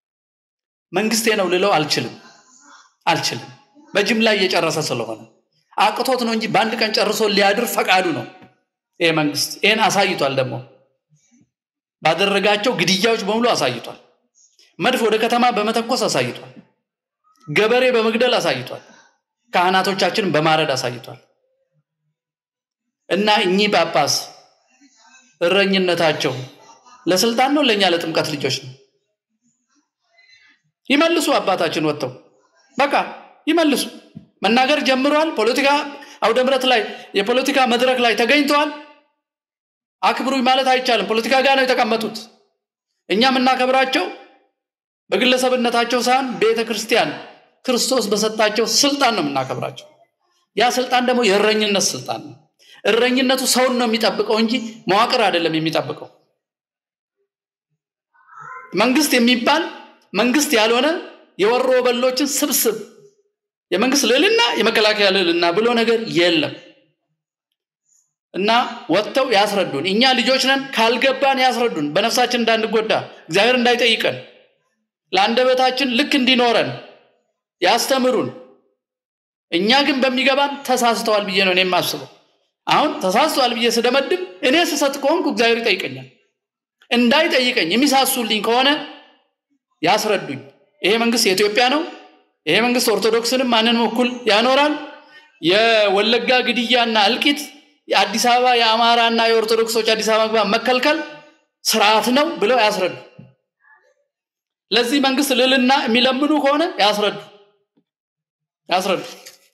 መንግስቴ ነው ልለው አልችልም አልችልም በጅምላ እየጨረሰ ስለሆነ አቅቶት ነው እንጂ በአንድ ቀን ጨርሶ ሊያድር ፈቃዱ ነው ይሄ መንግስት። ይህን አሳይቷል። ደግሞ ባደረጋቸው ግድያዎች በሙሉ አሳይቷል። መድፍ ወደ ከተማ በመተኮስ አሳይቷል። ገበሬ በመግደል አሳይቷል። ካህናቶቻችንን በማረድ አሳይቷል። እና እኚህ ጳጳስ እረኝነታቸው ለስልጣን ነው ለእኛ ለጥምቀት ልጆች ነው? ይመልሱ። አባታችን ወጥተው በቃ ይመልሱ። መናገር ጀምረዋል። ፖለቲካ አውደ ምሕረት ላይ የፖለቲካ መድረክ ላይ ተገኝተዋል። አክብሩኝ ማለት አይቻልም። ፖለቲካ ጋር ነው የተቀመጡት። እኛ የምናከብራቸው በግለሰብነታቸው ሳይሆን ቤተ ክርስቲያን ክርስቶስ በሰጣቸው ስልጣን ነው የምናከብራቸው። ያ ስልጣን ደግሞ የእረኝነት ስልጣን ነው። እረኝነቱ ሰውን ነው የሚጠብቀው እንጂ መዋቅር አይደለም የሚጠብቀው። መንግስት የሚባል መንግስት ያልሆነ የወሮ በሎችን ስብስብ የመንግስት ልዕልና የመከላከያ ልዕልና ብሎ ነገር የለም እና ወጥተው ያስረዱን። እኛ ልጆች ነን፣ ካልገባን ያስረዱን፣ በነፍሳችን እንዳንጎዳ እግዚአብሔር እንዳይጠይቀን ለአንደበታችን ልክ እንዲኖረን ያስተምሩን። እኛ ግን በሚገባን ተሳስተዋል ብዬ ነው እኔ የማስበው። አሁን ተሳስተዋል ብዬ ስደመድም እኔ ስሰት ከሆንኩ እግዚአብሔር ይጠይቀኛል። እንዳይጠይቀኝ የሚሳሱልኝ ከሆነ ያስረዱኝ። ይሄ መንግስት የኢትዮጵያ ነው። ይሄ መንግስት ኦርቶዶክስንም ማንንም እኩል ያኖራል። የወለጋ ግድያና እልቂት የአዲስ አበባ የአማራና የኦርቶዶክሶች አዲስ አበባ መግባት መከልከል ስርዓት ነው ብለው ያስረዱ። ለዚህ መንግስት ልልና የሚለምኑ ከሆነ ያስረዱ ያስረዱ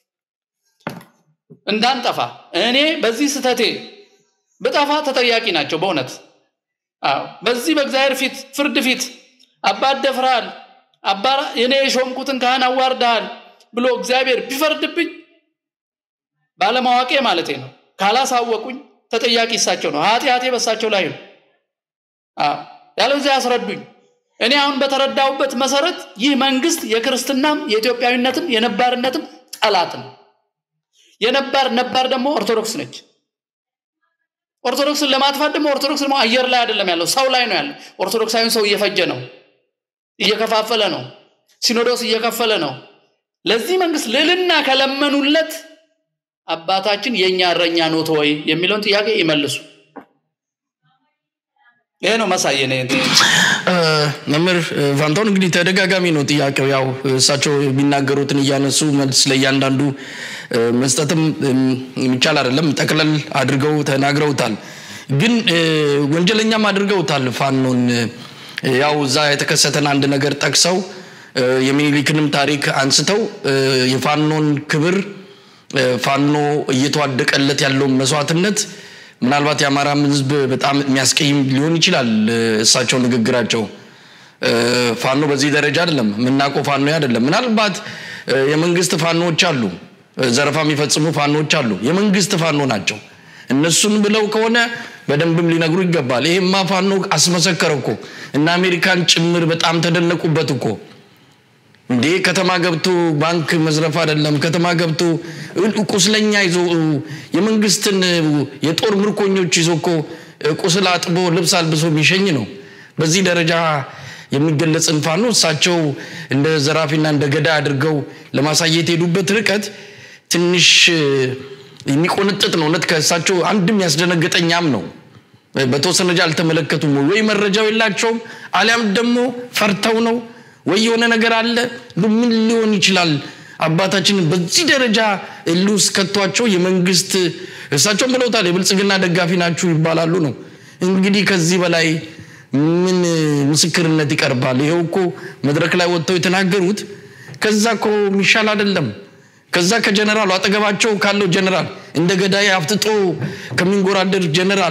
እንዳንጠፋ። እኔ በዚህ ስተቴ ብጠፋ ተጠያቂ ናቸው በእውነት አዎ። በዚህ በእግዚአብሔር ፊት ፍርድ ፊት አባት ደፍረሃል፣ አባ እኔ የሾምኩትን ካህን አዋርደሃል ብሎ እግዚአብሔር ቢፈርድብኝ ባለማዋቄ ማለቴ ነው። ካላሳወቁኝ ተጠያቂ እሳቸው ነው። ኃጢአቴ በእሳቸው ላይ ነው። ያለዚያ ያስረዱኝ። እኔ አሁን በተረዳሁበት መሰረት ይህ መንግስት የክርስትናም የኢትዮጵያዊነትም የነባርነትም ጠላት ነው። የነባር ነባር ደግሞ ኦርቶዶክስ ነች። ኦርቶዶክስን ለማጥፋት ደግሞ ኦርቶዶክስ ደግሞ አየር ላይ አይደለም ያለው፣ ሰው ላይ ነው ያለው። ኦርቶዶክሳዊን ሰው እየፈጀ ነው፣ እየከፋፈለ ነው፣ ሲኖዶስ እየከፈለ ነው። ለዚህ መንግስት ልዕልና ከለመኑለት አባታችን የእኛ እረኛ ኖት ወይ የሚለውን ጥያቄ ይመልሱ። ይሄ ነው መሳየ መምህር ፋንታውን እንግዲህ ተደጋጋሚ ነው ጥያቄው። ያው እሳቸው የሚናገሩትን እያነሱ መልስ ለእያንዳንዱ መስጠትም የሚቻል አይደለም። ጠቅለል አድርገው ተናግረውታል። ግን ወንጀለኛም አድርገውታል ፋኖን። ያው እዛ የተከሰተን አንድ ነገር ጠቅሰው የሚኒሊክንም ታሪክ አንስተው የፋኖን ክብር ፋኖ እየተዋደቀለት ያለውን መስዋዕትነት ምናልባት የአማራም ሕዝብ በጣም የሚያስቀይም ሊሆን ይችላል። እሳቸው ንግግራቸው ፋኖ በዚህ ደረጃ አይደለም የምናውቀው ፋኖ አይደለም። ምናልባት የመንግስት ፋኖዎች አሉ፣ ዘረፋ የሚፈጽሙ ፋኖዎች አሉ። የመንግስት ፋኖ ናቸው። እነሱን ብለው ከሆነ በደንብም ሊነግሩ ይገባል። ይሄማ ፋኖ አስመሰከረ እኮ እና አሜሪካን ጭምር በጣም ተደነቁበት እኮ እንዴ ከተማ ገብቶ ባንክ መዝረፍ አይደለም። ከተማ ገብቶ ቁስለኛ ይዞ የመንግስትን የጦር ምርኮኞች ይዞ እኮ ቁስል አጥቦ ልብስ አልብሶ የሚሸኝ ነው። በዚህ ደረጃ የሚገለጽን ፋኖ እሳቸው እንደ ዘራፊና እንደ ገዳይ አድርገው ለማሳየት የሄዱበት ርቀት ትንሽ የሚቆነጥጥ ነው። እውነት ከእሳቸው አንድም ያስደነገጠኛም ነው። በተወሰነ ደረጃ አልተመለከቱም ወይ መረጃው የላቸውም፣ አሊያም ደግሞ ፈርተው ነው ወይ የሆነ ነገር አለ። ምን ሊሆን ይችላል? አባታችን በዚህ ደረጃ እልህ ውስጥ ከቷቸው የመንግስት እሳቸውን ብለውታል፣ የብልጽግና ደጋፊ ናችሁ ይባላሉ ነው። እንግዲህ ከዚህ በላይ ምን ምስክርነት ይቀርባል? ይኸው እኮ መድረክ ላይ ወጥተው የተናገሩት ከዛ እኮ የሚሻል አይደለም። ከዛ ከጀነራሉ አጠገባቸው ካለው ጀነራል እንደ ገዳይ አፍጥጦ ከሚንጎራደር ጀነራል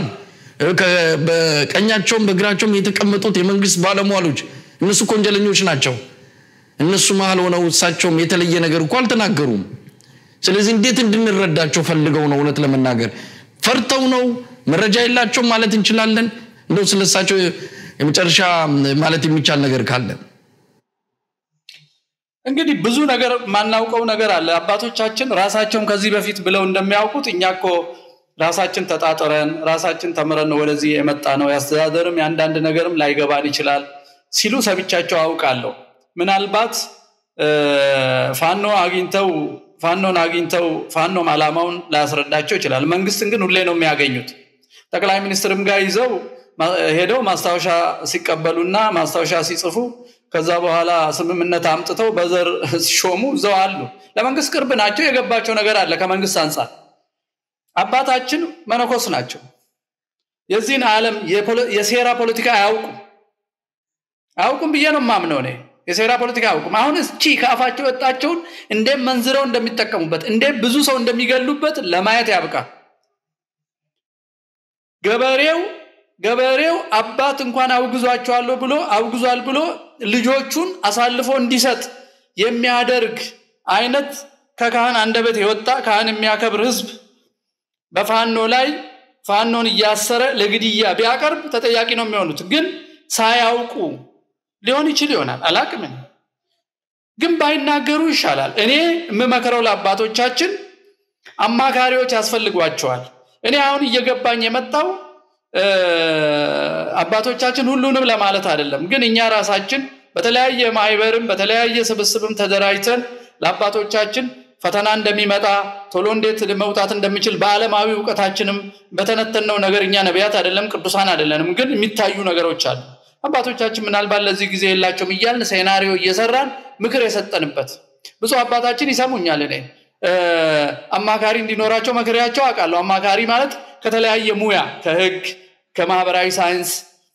በቀኛቸውም በግራቸውም የተቀመጡት የመንግስት ባለሟሎች እነሱ እኮ ወንጀለኞች ናቸው። እነሱ መሀል ሆነው እሳቸውም የተለየ ነገር እኮ አልተናገሩም። ስለዚህ እንዴት እንድንረዳቸው ፈልገው ነው? እውነት ለመናገር ፈርተው ነው? መረጃ የላቸውም ማለት እንችላለን? እንደው ስለሳቸው የመጨረሻ ማለት የሚቻል ነገር ካለ እንግዲህ ብዙ ነገር ማናውቀው ነገር አለ። አባቶቻችን ራሳቸውም ከዚህ በፊት ብለው እንደሚያውቁት እኛ እኮ ራሳችን ተጣጥረን ራሳችን ተምረን ነው ወደዚህ የመጣ ነው። የአስተዳደርም የአንዳንድ ነገርም ላይገባን ይችላል ሲሉ ሰብቻቸው አውቃለሁ። ምናልባት ፋኖ አግኝተው ፋኖን አግኝተው ፋኖም ዓላማውን ላያስረዳቸው ይችላል። መንግስትን ግን ሁሌ ነው የሚያገኙት። ጠቅላይ ሚኒስትርም ጋር ይዘው ሄደው ማስታወሻ ሲቀበሉና ማስታወሻ ሲጽፉ ከዛ በኋላ ስምምነት አምጥተው በዘር ሲሾሙ እዛው አሉ። ለመንግስት ቅርብ ናቸው። የገባቸው ነገር አለ ከመንግስት አንጻር። አባታችን መነኮስ ናቸው። የዚህን ዓለም የሴራ ፖለቲካ አያውቁም አያውቁም ብዬ ነው የማምነው እኔ። የሴራ ፖለቲካ አያውቁም። አሁን እስቺ ከአፋቸው የወጣቸውን እንዴት መንዝረው እንደሚጠቀሙበት እንዴት ብዙ ሰው እንደሚገሉበት ለማየት ያብቃል። ገበሬው ገበሬው አባት እንኳን አውግዟቸዋለሁ ብሎ አውግዟል ብሎ ልጆቹን አሳልፎ እንዲሰጥ የሚያደርግ አይነት ከካህን አንደበት የወጣ ካህን የሚያከብር ህዝብ በፋኖ ላይ ፋኖን እያሰረ ለግድያ ቢያቀርብ ተጠያቂ ነው የሚሆኑት። ግን ሳያውቁ ሊሆን ይችል ይሆናል አላቅም። ግን ባይናገሩ ይሻላል። እኔ የምመክረው ለአባቶቻችን አማካሪዎች ያስፈልጓቸዋል። እኔ አሁን እየገባኝ የመጣው አባቶቻችን ሁሉንም ለማለት አይደለም፣ ግን እኛ ራሳችን በተለያየ ማህበርም በተለያየ ስብስብም ተደራጅተን ለአባቶቻችን ፈተና እንደሚመጣ ቶሎ እንዴት መውጣት እንደሚችል በዓለማዊ እውቀታችንም በተነተነው ነገር እኛ ነቢያት አይደለም ቅዱሳን አይደለንም፣ ግን የሚታዩ ነገሮች አሉ። አባቶቻችን ምናልባት ለዚህ ጊዜ የላቸውም እያልን ሴናሪዮ እየሰራን ምክር የሰጠንበት ብዙ አባታችን ይሰሙኛል። እኔ አማካሪ እንዲኖራቸው መክሬያቸው አውቃለሁ። አማካሪ ማለት ከተለያየ ሙያ ከህግ፣ ከማህበራዊ ሳይንስ፣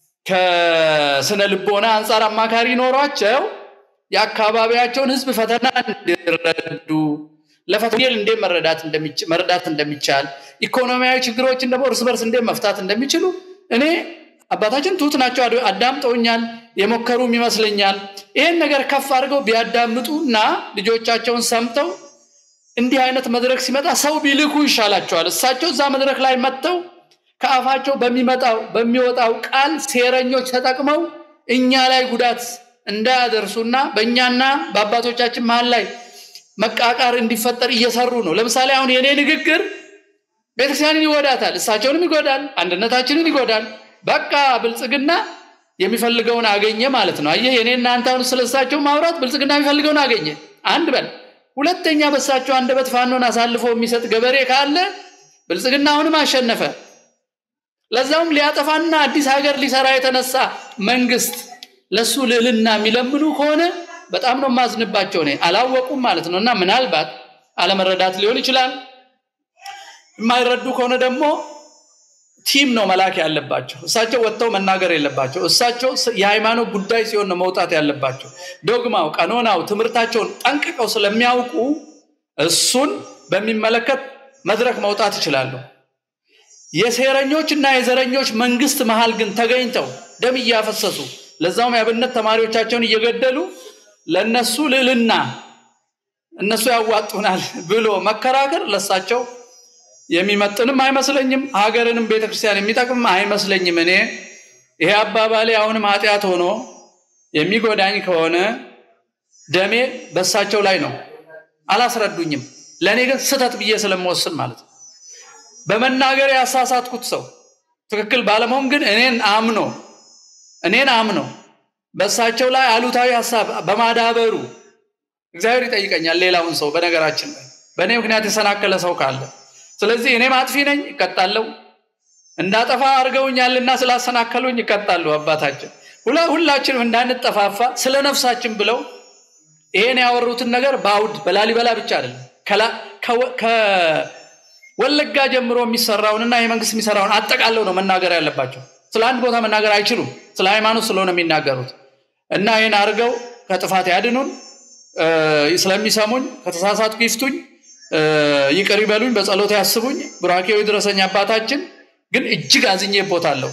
ከስነ ልቦና አንጻር አማካሪ ኖሯቸው የአካባቢያቸውን ህዝብ ፈተና እንዲረዱ ለፈተናል እንዴት መረዳት እንደሚቻል ኢኮኖሚያዊ ችግሮችን ደግሞ እርስ በርስ እንዴት መፍታት እንደሚችሉ እኔ አባታችን ትሁት ናቸው። አዳምጠውኛል፣ የሞከሩም ይመስለኛል። ይህን ነገር ከፍ አድርገው ቢያዳምጡ እና ልጆቻቸውን ሰምተው እንዲህ አይነት መድረክ ሲመጣ ሰው ቢልኩ ይሻላቸዋል። እሳቸው እዛ መድረክ ላይ መጥተው ከአፋቸው በሚመጣው በሚወጣው ቃል ሴረኞች ተጠቅመው እኛ ላይ ጉዳት እንዳያደርሱና በእኛና በአባቶቻችን መሀል ላይ መቃቃር እንዲፈጠር እየሰሩ ነው። ለምሳሌ አሁን የእኔ ንግግር ቤተክርስቲያንን ይጎዳታል፣ እሳቸውንም ይጎዳል፣ አንድነታችንን ይጎዳል። በቃ ብልጽግና የሚፈልገውን አገኘ ማለት ነው። አየህ የኔ እናንተ አሁን ስለ እሳቸው ማውራት ብልጽግና የሚፈልገውን አገኘ አንድ በል። ሁለተኛ በእሳቸው አንደበት ፋኖን አሳልፎ የሚሰጥ ገበሬ ካለ ብልጽግና አሁንም አሸነፈ። ለዛውም ሊያጠፋና አዲስ ሀገር ሊሰራ የተነሳ መንግስት ለሱ ልዕልና የሚለምኑ ከሆነ በጣም ነው የማዝንባቸው። እኔ አላወቁም ማለት ነው። እና ምናልባት አለመረዳት ሊሆን ይችላል። የማይረዱ ከሆነ ደግሞ ቲም ነው መላክ ያለባቸው። እሳቸው ወጥተው መናገር የለባቸው። እሳቸው የሃይማኖት ጉዳይ ሲሆን ነው መውጣት ያለባቸው። ዶግማው፣ ቀኖናው፣ ትምህርታቸውን ጠንቅቀው ስለሚያውቁ እሱን በሚመለከት መድረክ መውጣት ይችላሉ። የሴረኞች እና የዘረኞች መንግስት መሃል ግን ተገኝተው ደም እያፈሰሱ ለዛውም የአብነት ተማሪዎቻቸውን እየገደሉ ለነሱ ልዕልና እነሱ ያዋጡናል ብሎ መከራከር ለሳቸው የሚመጥንም አይመስለኝም። ሀገርንም ቤተክርስቲያን የሚጠቅም አይመስለኝም። እኔ ይሄ አባባሌ አሁንም ኃጢአት ሆኖ የሚጎዳኝ ከሆነ ደሜ በሳቸው ላይ ነው። አላስረዱኝም። ለእኔ ግን ስተት ብዬ ስለምወስን ማለት ነው። በመናገር ያሳሳትኩት ሰው ትክክል ባለመሆን ግን እኔን አምኖ እኔን አምኖ በእሳቸው ላይ አሉታዊ ሀሳብ በማዳበሩ እግዚአብሔር ይጠይቀኛል። ሌላውን ሰው በነገራችን ላይ በእኔ ምክንያት የሰናከለ ሰው ካለ ስለዚህ እኔም አጥፊ ነኝ፣ እቀጣለሁ። እንዳጠፋ አድርገውኛልና ስላሰናከሉኝ ይቀጣሉ። አባታችን ሁላችንም እንዳንጠፋፋ ስለ ነፍሳችን ብለው ይሄን ያወሩትን ነገር በአውድ በላሊበላ ብቻ አይደለም ከወለጋ ጀምሮ የሚሰራውንና የመንግስት የሚሰራውን አጠቃለው ነው መናገር ያለባቸው። ስለ አንድ ቦታ መናገር አይችሉም። ስለ ሃይማኖት ስለሆነ የሚናገሩት እና ይህን አድርገው ከጥፋት ያድኑን። ስለሚሰሙኝ ከተሳሳትኩ ይፍቱኝ፣ ይቅር ይበሉኝ፣ በጸሎት ያስቡኝ። ቡራኬው ይድረሰኝ። አባታችን ግን እጅግ አዝኜበታለሁ።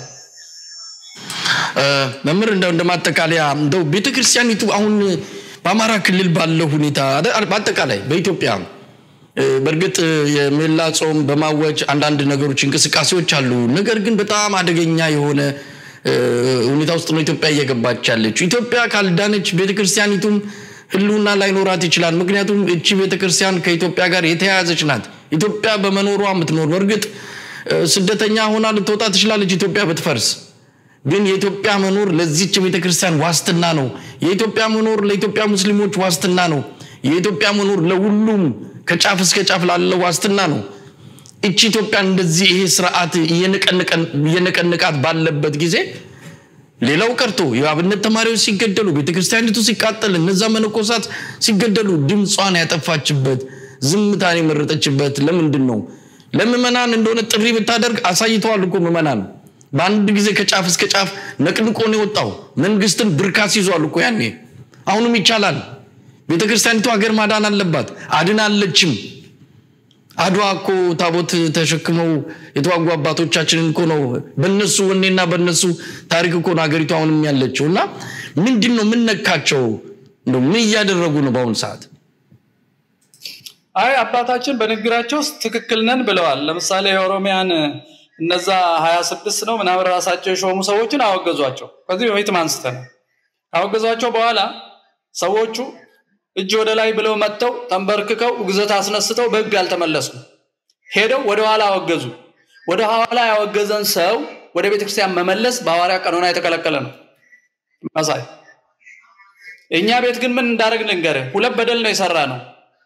መምህር እንደው እንደማጠቃለያ እንደው ቤተክርስቲያኒቱ አሁን በአማራ ክልል ባለው ሁኔታ በአጠቃላይ በኢትዮጵያ በእርግጥ የሜላ ጾም በማወጅ አንዳንድ ነገሮች እንቅስቃሴዎች አሉ። ነገር ግን በጣም አደገኛ የሆነ ሁኔታ ውስጥ ነው ኢትዮጵያ እየገባች ያለችው። ኢትዮጵያ ካልዳነች ቤተክርስቲያኒቱም ህልውና ላይኖራት ይችላል። ምክንያቱም እቺ ቤተክርስቲያን ከኢትዮጵያ ጋር የተያያዘች ናት። ኢትዮጵያ በመኖሯ የምትኖር በእርግጥ ስደተኛ ሆና ልትወጣ ትችላለች ኢትዮጵያ ብትፈርስ ግን የኢትዮጵያ መኖር ለዚች ቤተክርስቲያን ዋስትና ነው። የኢትዮጵያ መኖር ለኢትዮጵያ ሙስሊሞች ዋስትና ነው። የኢትዮጵያ መኖር ለሁሉም ከጫፍ እስከ ጫፍ ላለው ዋስትና ነው። እቺ ኢትዮጵያ እንደዚህ ይሄ ስርዓት እየነቀነቃት ባለበት ጊዜ ሌላው ቀርቶ የአብነት ተማሪዎች ሲገደሉ፣ ቤተክርስቲያኒቱ ሲቃጠል፣ እነዛ መነኮሳት ሲገደሉ ድምጿን ያጠፋችበት ዝምታን የመረጠችበት ለምንድን ነው? ለምዕመናን እንደሆነ ጥሪ ብታደርግ አሳይተዋል እኮ ምዕመናን በአንድ ጊዜ ከጫፍ እስከ ጫፍ ነቅንቆ ነው የወጣው። መንግስትን ብርካስ ይዟል እኮ ያኔ። አሁንም ይቻላል። ቤተክርስቲያኒቱ ሀገር ማዳን አለባት፣ አድናለችም። አድዋ እኮ ታቦት ተሸክመው የተዋጉ አባቶቻችንን እኮ ነው በነሱ ወኔና በነሱ ታሪክ እኮ ነው ሀገሪቱ አሁንም ያለችው። እና ምንድን ነው የምነካቸው? ምን እያደረጉ ነው በአሁኑ ሰዓት? አይ አባታችን በንግግራቸው ውስጥ ትክክል ነን ብለዋል። ለምሳሌ የኦሮሚያን እነዛ ሀያ ስድስት ነው ምናምን ራሳቸው የሾሙ ሰዎችን አወገዟቸው። ከዚህ በፊትም አንስተናል። ካወገዟቸው በኋላ ሰዎቹ እጅ ወደ ላይ ብለው መጥተው ተንበርክከው ውግዘት አስነስተው በህግ አልተመለሱም። ሄደው ወደ ኋላ አወገዙ። ወደ ኋላ ያወገዘን ሰው ወደ ቤተክርስቲያን መመለስ በሐዋርያ ቀኖና የተከለከለ ነው። መሳይ እኛ ቤት ግን ምን እንዳደረግ ልንገርህ፣ ሁለት በደል ነው የሰራ ነው።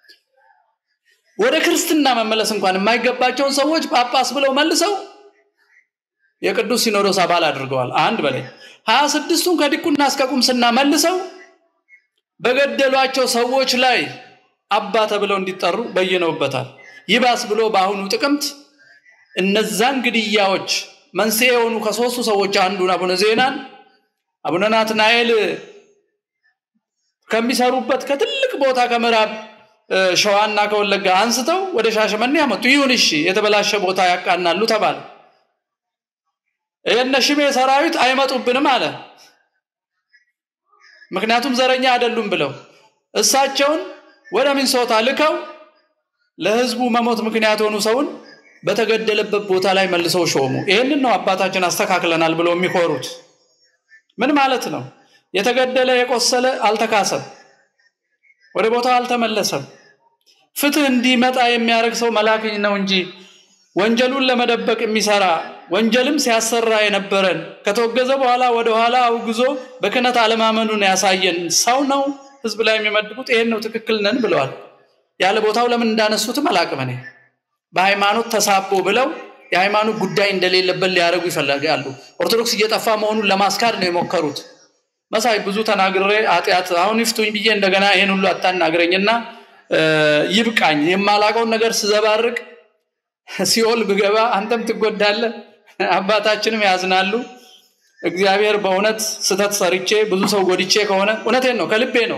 ወደ ክርስትና መመለስ እንኳን የማይገባቸውን ሰዎች ጳጳስ ብለው መልሰው የቅዱስ ሲኖዶስ አባል አድርገዋል። አንድ በላይ ሀያ ስድስቱን ከዲቁና እስከ ቁምስና መልሰው በገደሏቸው ሰዎች ላይ አባ ተብለው እንዲጠሩ በይነውበታል። ይባስ ብሎ በአሁኑ ጥቅምት እነዛን ግድያዎች መንስኤ የሆኑ ከሶስቱ ሰዎች አንዱን አቡነ ዜናን አቡነ ናትናኤል ከሚሰሩበት ከትልቅ ቦታ ከምዕራብ ሸዋና ከወለጋ አንስተው ወደ ሻሸመኔ ያመጡ። ይሁን እሺ፣ የተበላሸ ቦታ ያቃናሉ ተባለ። የነ ሽሜ ሰራዊት አይመጡብንም አለ። ምክንያቱም ዘረኛ አይደሉም ብለው እሳቸውን ወደ ሚንሶታ ልከው ለህዝቡ መሞት ምክንያት የሆኑ ሰውን በተገደለበት ቦታ ላይ መልሰው ሾሙ። ይህንን ነው አባታችን አስተካክለናል ብለው የሚኮሩት። ምን ማለት ነው? የተገደለ የቆሰለ አልተካሰም፣ ወደ ቦታው አልተመለሰም። ፍትህ እንዲመጣ የሚያደርግ ሰው መላክ ነው እንጂ ወንጀሉን ለመደበቅ የሚሰራ ወንጀልም ሲያሰራ የነበረን ከተወገዘ በኋላ ወደ ኋላ አውግዞ በክህነት አለማመኑን ያሳየን ሰው ነው ህዝብ ላይ የሚመድቡት። ይሄን ነው ትክክል ነን ብለዋል። ያለ ቦታው ለምን እንዳነሱትም አላቅም እኔ። በሃይማኖት ተሳቦ ብለው የሃይማኖት ጉዳይ እንደሌለበት ሊያደርጉ ይፈልጋሉ። ኦርቶዶክስ እየጠፋ መሆኑን ለማስካድ ነው የሞከሩት። መሳይ ብዙ ተናግሬ ኃጢአት አሁን ይፍቱኝ ብዬ እንደገና ይሄን ሁሉ አታናግረኝና ይብቃኝ። የማላቀውን ነገር ስዘባርቅ ሲኦል ብገባ አንተም ትጎዳለህ፣ አባታችንም ያዝናሉ። እግዚአብሔር በእውነት ስተት ሰርቼ ብዙ ሰው ጎድቼ ከሆነ እውነቴን ነው፣ ከልቤ ነው።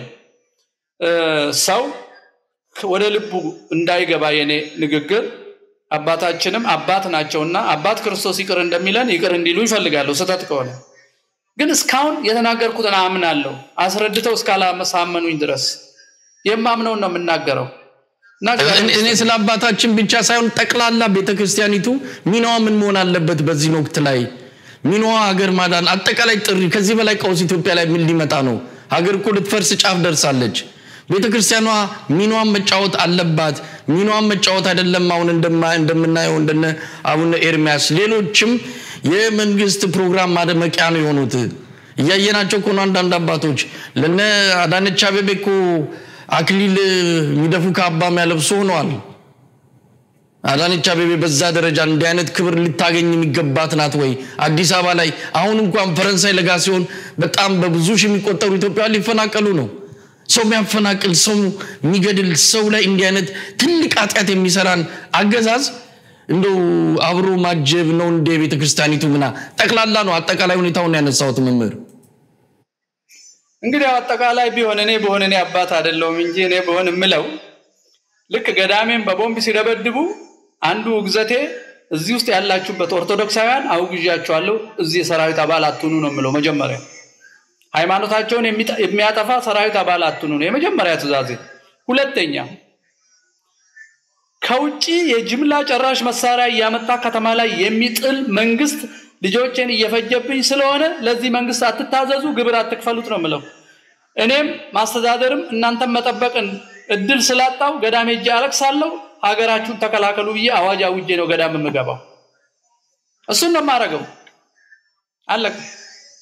ሰው ወደ ልቡ እንዳይገባ የኔ ንግግር አባታችንም አባት ናቸውና አባት ክርስቶስ ይቅር እንደሚለን ይቅር እንዲሉ ይፈልጋለሁ ስተት ከሆነ ግን እስካሁን የተናገርኩትን አምናለሁ አስረድተው እስካላሳመኑኝ ድረስ የማምነውን ነው የምናገረው እኔ ስለ አባታችን ብቻ ሳይሆን ጠቅላላ ቤተክርስቲያኒቱ ሚናዋ ምን መሆን አለበት በዚህ ወቅት ላይ ሚናዋ ሀገር ማዳን አጠቃላይ ጥሪ ከዚህ በላይ ቀውስ ኢትዮጵያ ላይ ምን ሊመጣ ነው ሀገር እኮ ልትፈርስ ጫፍ ደርሳለች ቤተክርስቲያኗ ሚናዋን መጫወት አለባት ሚናዋን መጫወት አይደለም አሁን እንደምናየው እንደነ አቡነ ኤርሚያስ ሌሎችም የመንግስት ፕሮግራም ማደመቂያ ነው የሆኑት እያየናቸው እኮ ነው አንዳንድ አባቶች ለነ አዳነች አቤቤ እኮ አክሊል የሚደፉ ካባ የሚያለብሱ ሆነዋል አዳነች አቤቤ በዛ ደረጃ እንዲህ አይነት ክብር ልታገኝ የሚገባት ናት ወይ አዲስ አበባ ላይ አሁን እንኳን ፈረንሳይ ለጋ ሲሆን በጣም በብዙ ሺህ የሚቆጠሩ ኢትዮጵያ ሊፈናቀሉ ነው ሰው የሚያፈናቅል ሰው የሚገድል ሰው ላይ እንዲህ አይነት ትልቅ ኃጢአት የሚሰራን አገዛዝ እንደው አብሮ ማጀብ ነው እንደ ቤተ ክርስቲያኒቱ ምና ጠቅላላ ነው አጠቃላይ ሁኔታውን ያነሳሁት መምህር እንግዲህ አጠቃላይ ቢሆን እኔ በሆን እኔ አባት አይደለሁም እንጂ እኔ በሆን የምለው ልክ ገዳሜን በቦምብ ሲደበድቡ አንዱ ውግዘቴ እዚህ ውስጥ ያላችሁበት ኦርቶዶክሳውያን አውግዣቸዋለሁ እዚህ የሰራዊት አባል አትሁኑ ነው የምለው መጀመሪያ ሃይማኖታቸውን የሚያጠፋ ሰራዊት አባል አትሁኑ ነው የመጀመሪያ ትእዛዜ ሁለተኛ ከውጭ የጅምላ ጨራሽ መሳሪያ እያመጣ ከተማ ላይ የሚጥል መንግስት ልጆችን እየፈጀብኝ ስለሆነ ለዚህ መንግስት አትታዘዙ ግብር አትክፈሉት ነው ምለው እኔም ማስተዳደርም እናንተም መጠበቅን እድል ስላጣው ገዳም ሄጄ አለቅሳለሁ ሀገራችሁን ተከላከሉ ብዬ አዋጅ አውጄ ነው ገዳም የምገባው እሱን ነው የማደርገው አለቅ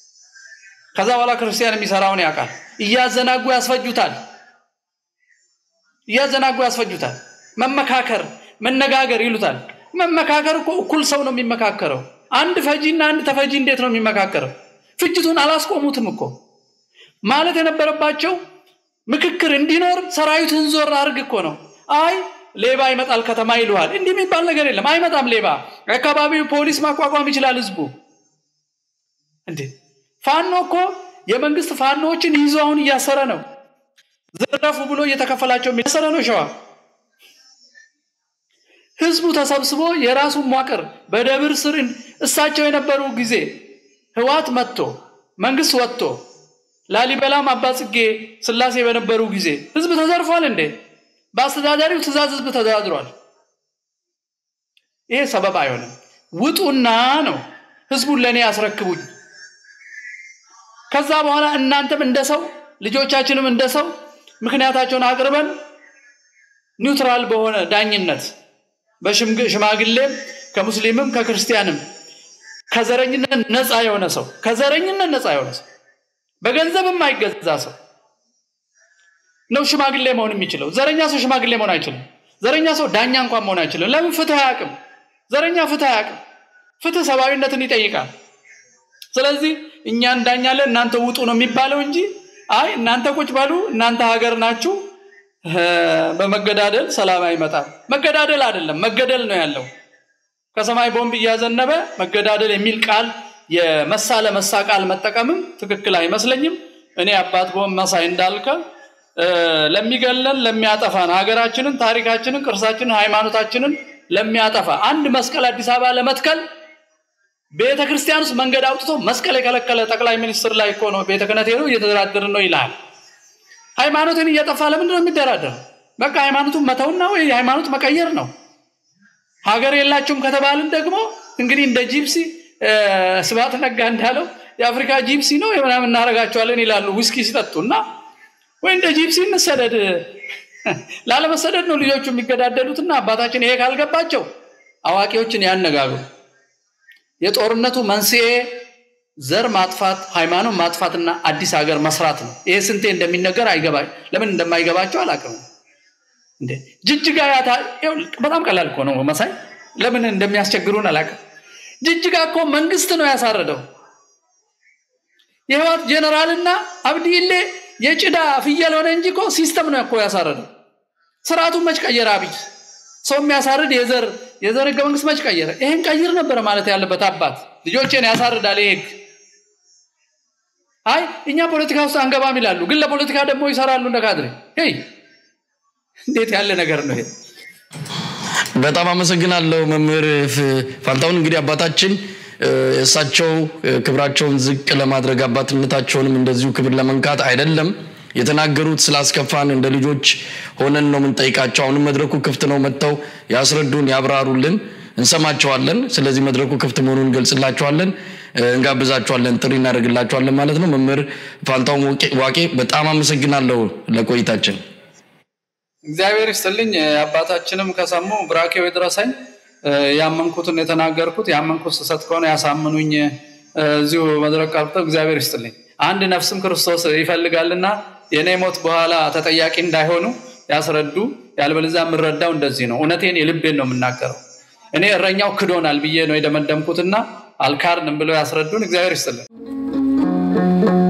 ከዛ በኋላ ክርስቲያን የሚሰራውን ያውቃል እያዘናጉ ያስፈጁታል እያዘናጉ ያስፈጁታል። መመካከር መነጋገር ይሉታል። መመካከር እኮ እኩል ሰው ነው የሚመካከረው። አንድ ፈጂ እና አንድ ተፈጂ እንዴት ነው የሚመካከረው? ፍጅቱን አላስቆሙትም እኮ ማለት የነበረባቸው ምክክር እንዲኖር ሰራዊትን ዞር አድርግ እኮ ነው። አይ ሌባ ይመጣል ከተማ ይልሃል። እንዲህ የሚባል ነገር የለም። አይመጣም ሌባ። አካባቢው ፖሊስ ማቋቋም ይችላል ህዝቡ። እንዴ ፋኖ እኮ የመንግስት ፋኖዎችን ይዞ አሁን እያሰረ ነው። ዘረፉ ብሎ እየተከፈላቸው እያሰረ ነው ሸዋ ህዝቡ ተሰብስቦ የራሱን መዋቅር በደብር ስር እሳቸው የነበሩ ጊዜ ህዋት መጥቶ መንግስት ወጥቶ ላሊበላም አባጽጌ ስላሴ በነበሩ ጊዜ ህዝብ ተዘርፏል እንዴ? በአስተዳዳሪው ትእዛዝ ህዝብ ተደራድሯል። ይሄ ሰበብ አይሆንም። ውጡና ነው ህዝቡን ለእኔ ያስረክቡኝ። ከዛ በኋላ እናንተም እንደ ሰው ልጆቻችንም እንደ ሰው ምክንያታቸውን አቅርበን ኒውትራል በሆነ ዳኝነት በሽማግሌም ከሙስሊምም ከክርስቲያንም ከዘረኝነት ነፃ የሆነ ሰው ከዘረኝነት ነፃ የሆነ ሰው በገንዘብ የማይገዛ ሰው ነው ሽማግሌ መሆን የሚችለው። ዘረኛ ሰው ሽማግሌ መሆን አይችልም። ዘረኛ ሰው ዳኛ እንኳን መሆን አይችልም። ለምን? ፍትህ አያውቅም። ዘረኛ ፍትህ አያውቅም። ፍትህ ሰብአዊነትን ይጠይቃል። ስለዚህ እኛ እንዳኛለን እናንተ ውጡ ነው የሚባለው እንጂ አይ እናንተ ቁጭ በሉ እናንተ ሀገር ናችሁ በመገዳደል ሰላም አይመጣም። መገዳደል አይደለም መገደል ነው ያለው። ከሰማይ ቦምብ እያዘነበ መገዳደል የሚል ቃል የመሳ ለመሳ ቃል መጠቀምም ትክክል አይመስለኝም። እኔ አባት ቦምብ መሳይ እንዳልከ ለሚገለን ለሚያጠፋን ሀገራችንን፣ ታሪካችንን፣ ቅርሳችንን፣ ሃይማኖታችንን ለሚያጠፋ አንድ መስቀል አዲስ አበባ ለመትከል ቤተ ክርስቲያን ውስጥ መንገድ አውጥቶ መስቀል የከለከለ ጠቅላይ ሚኒስትር ላይ እኮ ነው ቤተ ክህነት ሄዶ እየተደራደርን ነው ይልሃል። ሃይማኖትን እየጠፋ ለምንድን ነው የሚደራደር? በቃ ሃይማኖቱን መተውና ወይ ሃይማኖት መቀየር ነው። ሀገር የላችሁም ከተባልን ደግሞ እንግዲህ እንደ ጂፕሲ ስብሐት ነጋ እንዳለው የአፍሪካ ጂፕሲ ነው ምናምን እናደርጋቸዋለን ይላሉ ውስኪ ሲጠጡ እና ወይ እንደ ጂፕሲ እንሰደድ። ላለመሰደድ ነው ልጆቹ የሚገዳደሉትና አባታችን ይሄ ካልገባቸው አዋቂዎችን ያነጋግሩ። የጦርነቱ መንስኤ ዘር ማጥፋት፣ ሃይማኖት ማጥፋትና አዲስ ሀገር መስራት ነው። ይሄ ስንቴ እንደሚነገር አይገባ ለምን እንደማይገባቸው አላውቅም። እንዴ ጅጅጋ ያታ በጣም ቀላል እኮ ነው መሳይ፣ ለምን እንደሚያስቸግሩን አላውቅም። ጅጅጋ እኮ መንግስት ነው ያሳረደው። የህዋት ጄኔራልና አብዲሌ የጭዳ ፍየል ሆነ እንጂ እኮ ሲስተም ነው እኮ ያሳረደው። ስርዓቱን መች ቀየረ አብይ? ሰው የሚያሳርድ የዘር የዘር ህገ መንግስት መች ቀየረ? ይሄን ቀይር ነበረ ማለት ያለበት አባት። ልጆቼን ያሳርዳል ይሄ ህግ። አይ እኛ ፖለቲካ ውስጥ አንገባም ይላሉ፣ ግን ለፖለቲካ ደግሞ ይሰራሉ እንደ ካድሬ። ይ እንዴት ያለ ነገር ነው ይሄ? በጣም አመሰግናለሁ መምህር ፋንታሁን። እንግዲህ አባታችን እሳቸው ክብራቸውን ዝቅ ለማድረግ አባትነታቸውንም እንደዚሁ ክብር ለመንካት አይደለም የተናገሩት ስላስከፋን እንደ ልጆች ሆነን ነው የምንጠይቃቸው። አሁንም መድረኩ ክፍት ነው፣ መጥተው ያስረዱን፣ ያብራሩልን፣ እንሰማቸዋለን። ስለዚህ መድረኩ ክፍት መሆኑን እንገልጽላቸዋለን፣ እንጋብዛቸዋለን፣ ጥሪ እናደርግላቸዋለን ማለት ነው። መምህር ፋንታሁን ዋቄ በጣም አመሰግናለሁ ለቆይታችን። እግዚአብሔር ይስጥልኝ። አባታችንም ከሰሙ ብራኬው ይድረሰኝ። ያመንኩትን የተናገርኩት ያመንኩት ስህተት ከሆነ ያሳምኑኝ። እዚሁ መድረክ ቀርተው እግዚአብሔር ይስጥልኝ። አንድ ነፍስም ክርስቶስ ይፈልጋልና የኔ ሞት በኋላ ተጠያቂ እንዳይሆኑ ያስረዱ። ያልበለዚያ የምረዳው እንደዚህ ነው። እውነቴን የልቤን ነው የምናገረው። እኔ እረኛው ክዶናል ብዬ ነው የደመደምኩትና አልካርንም ብለው ያስረዱን። እግዚአብሔር ይስጥልን።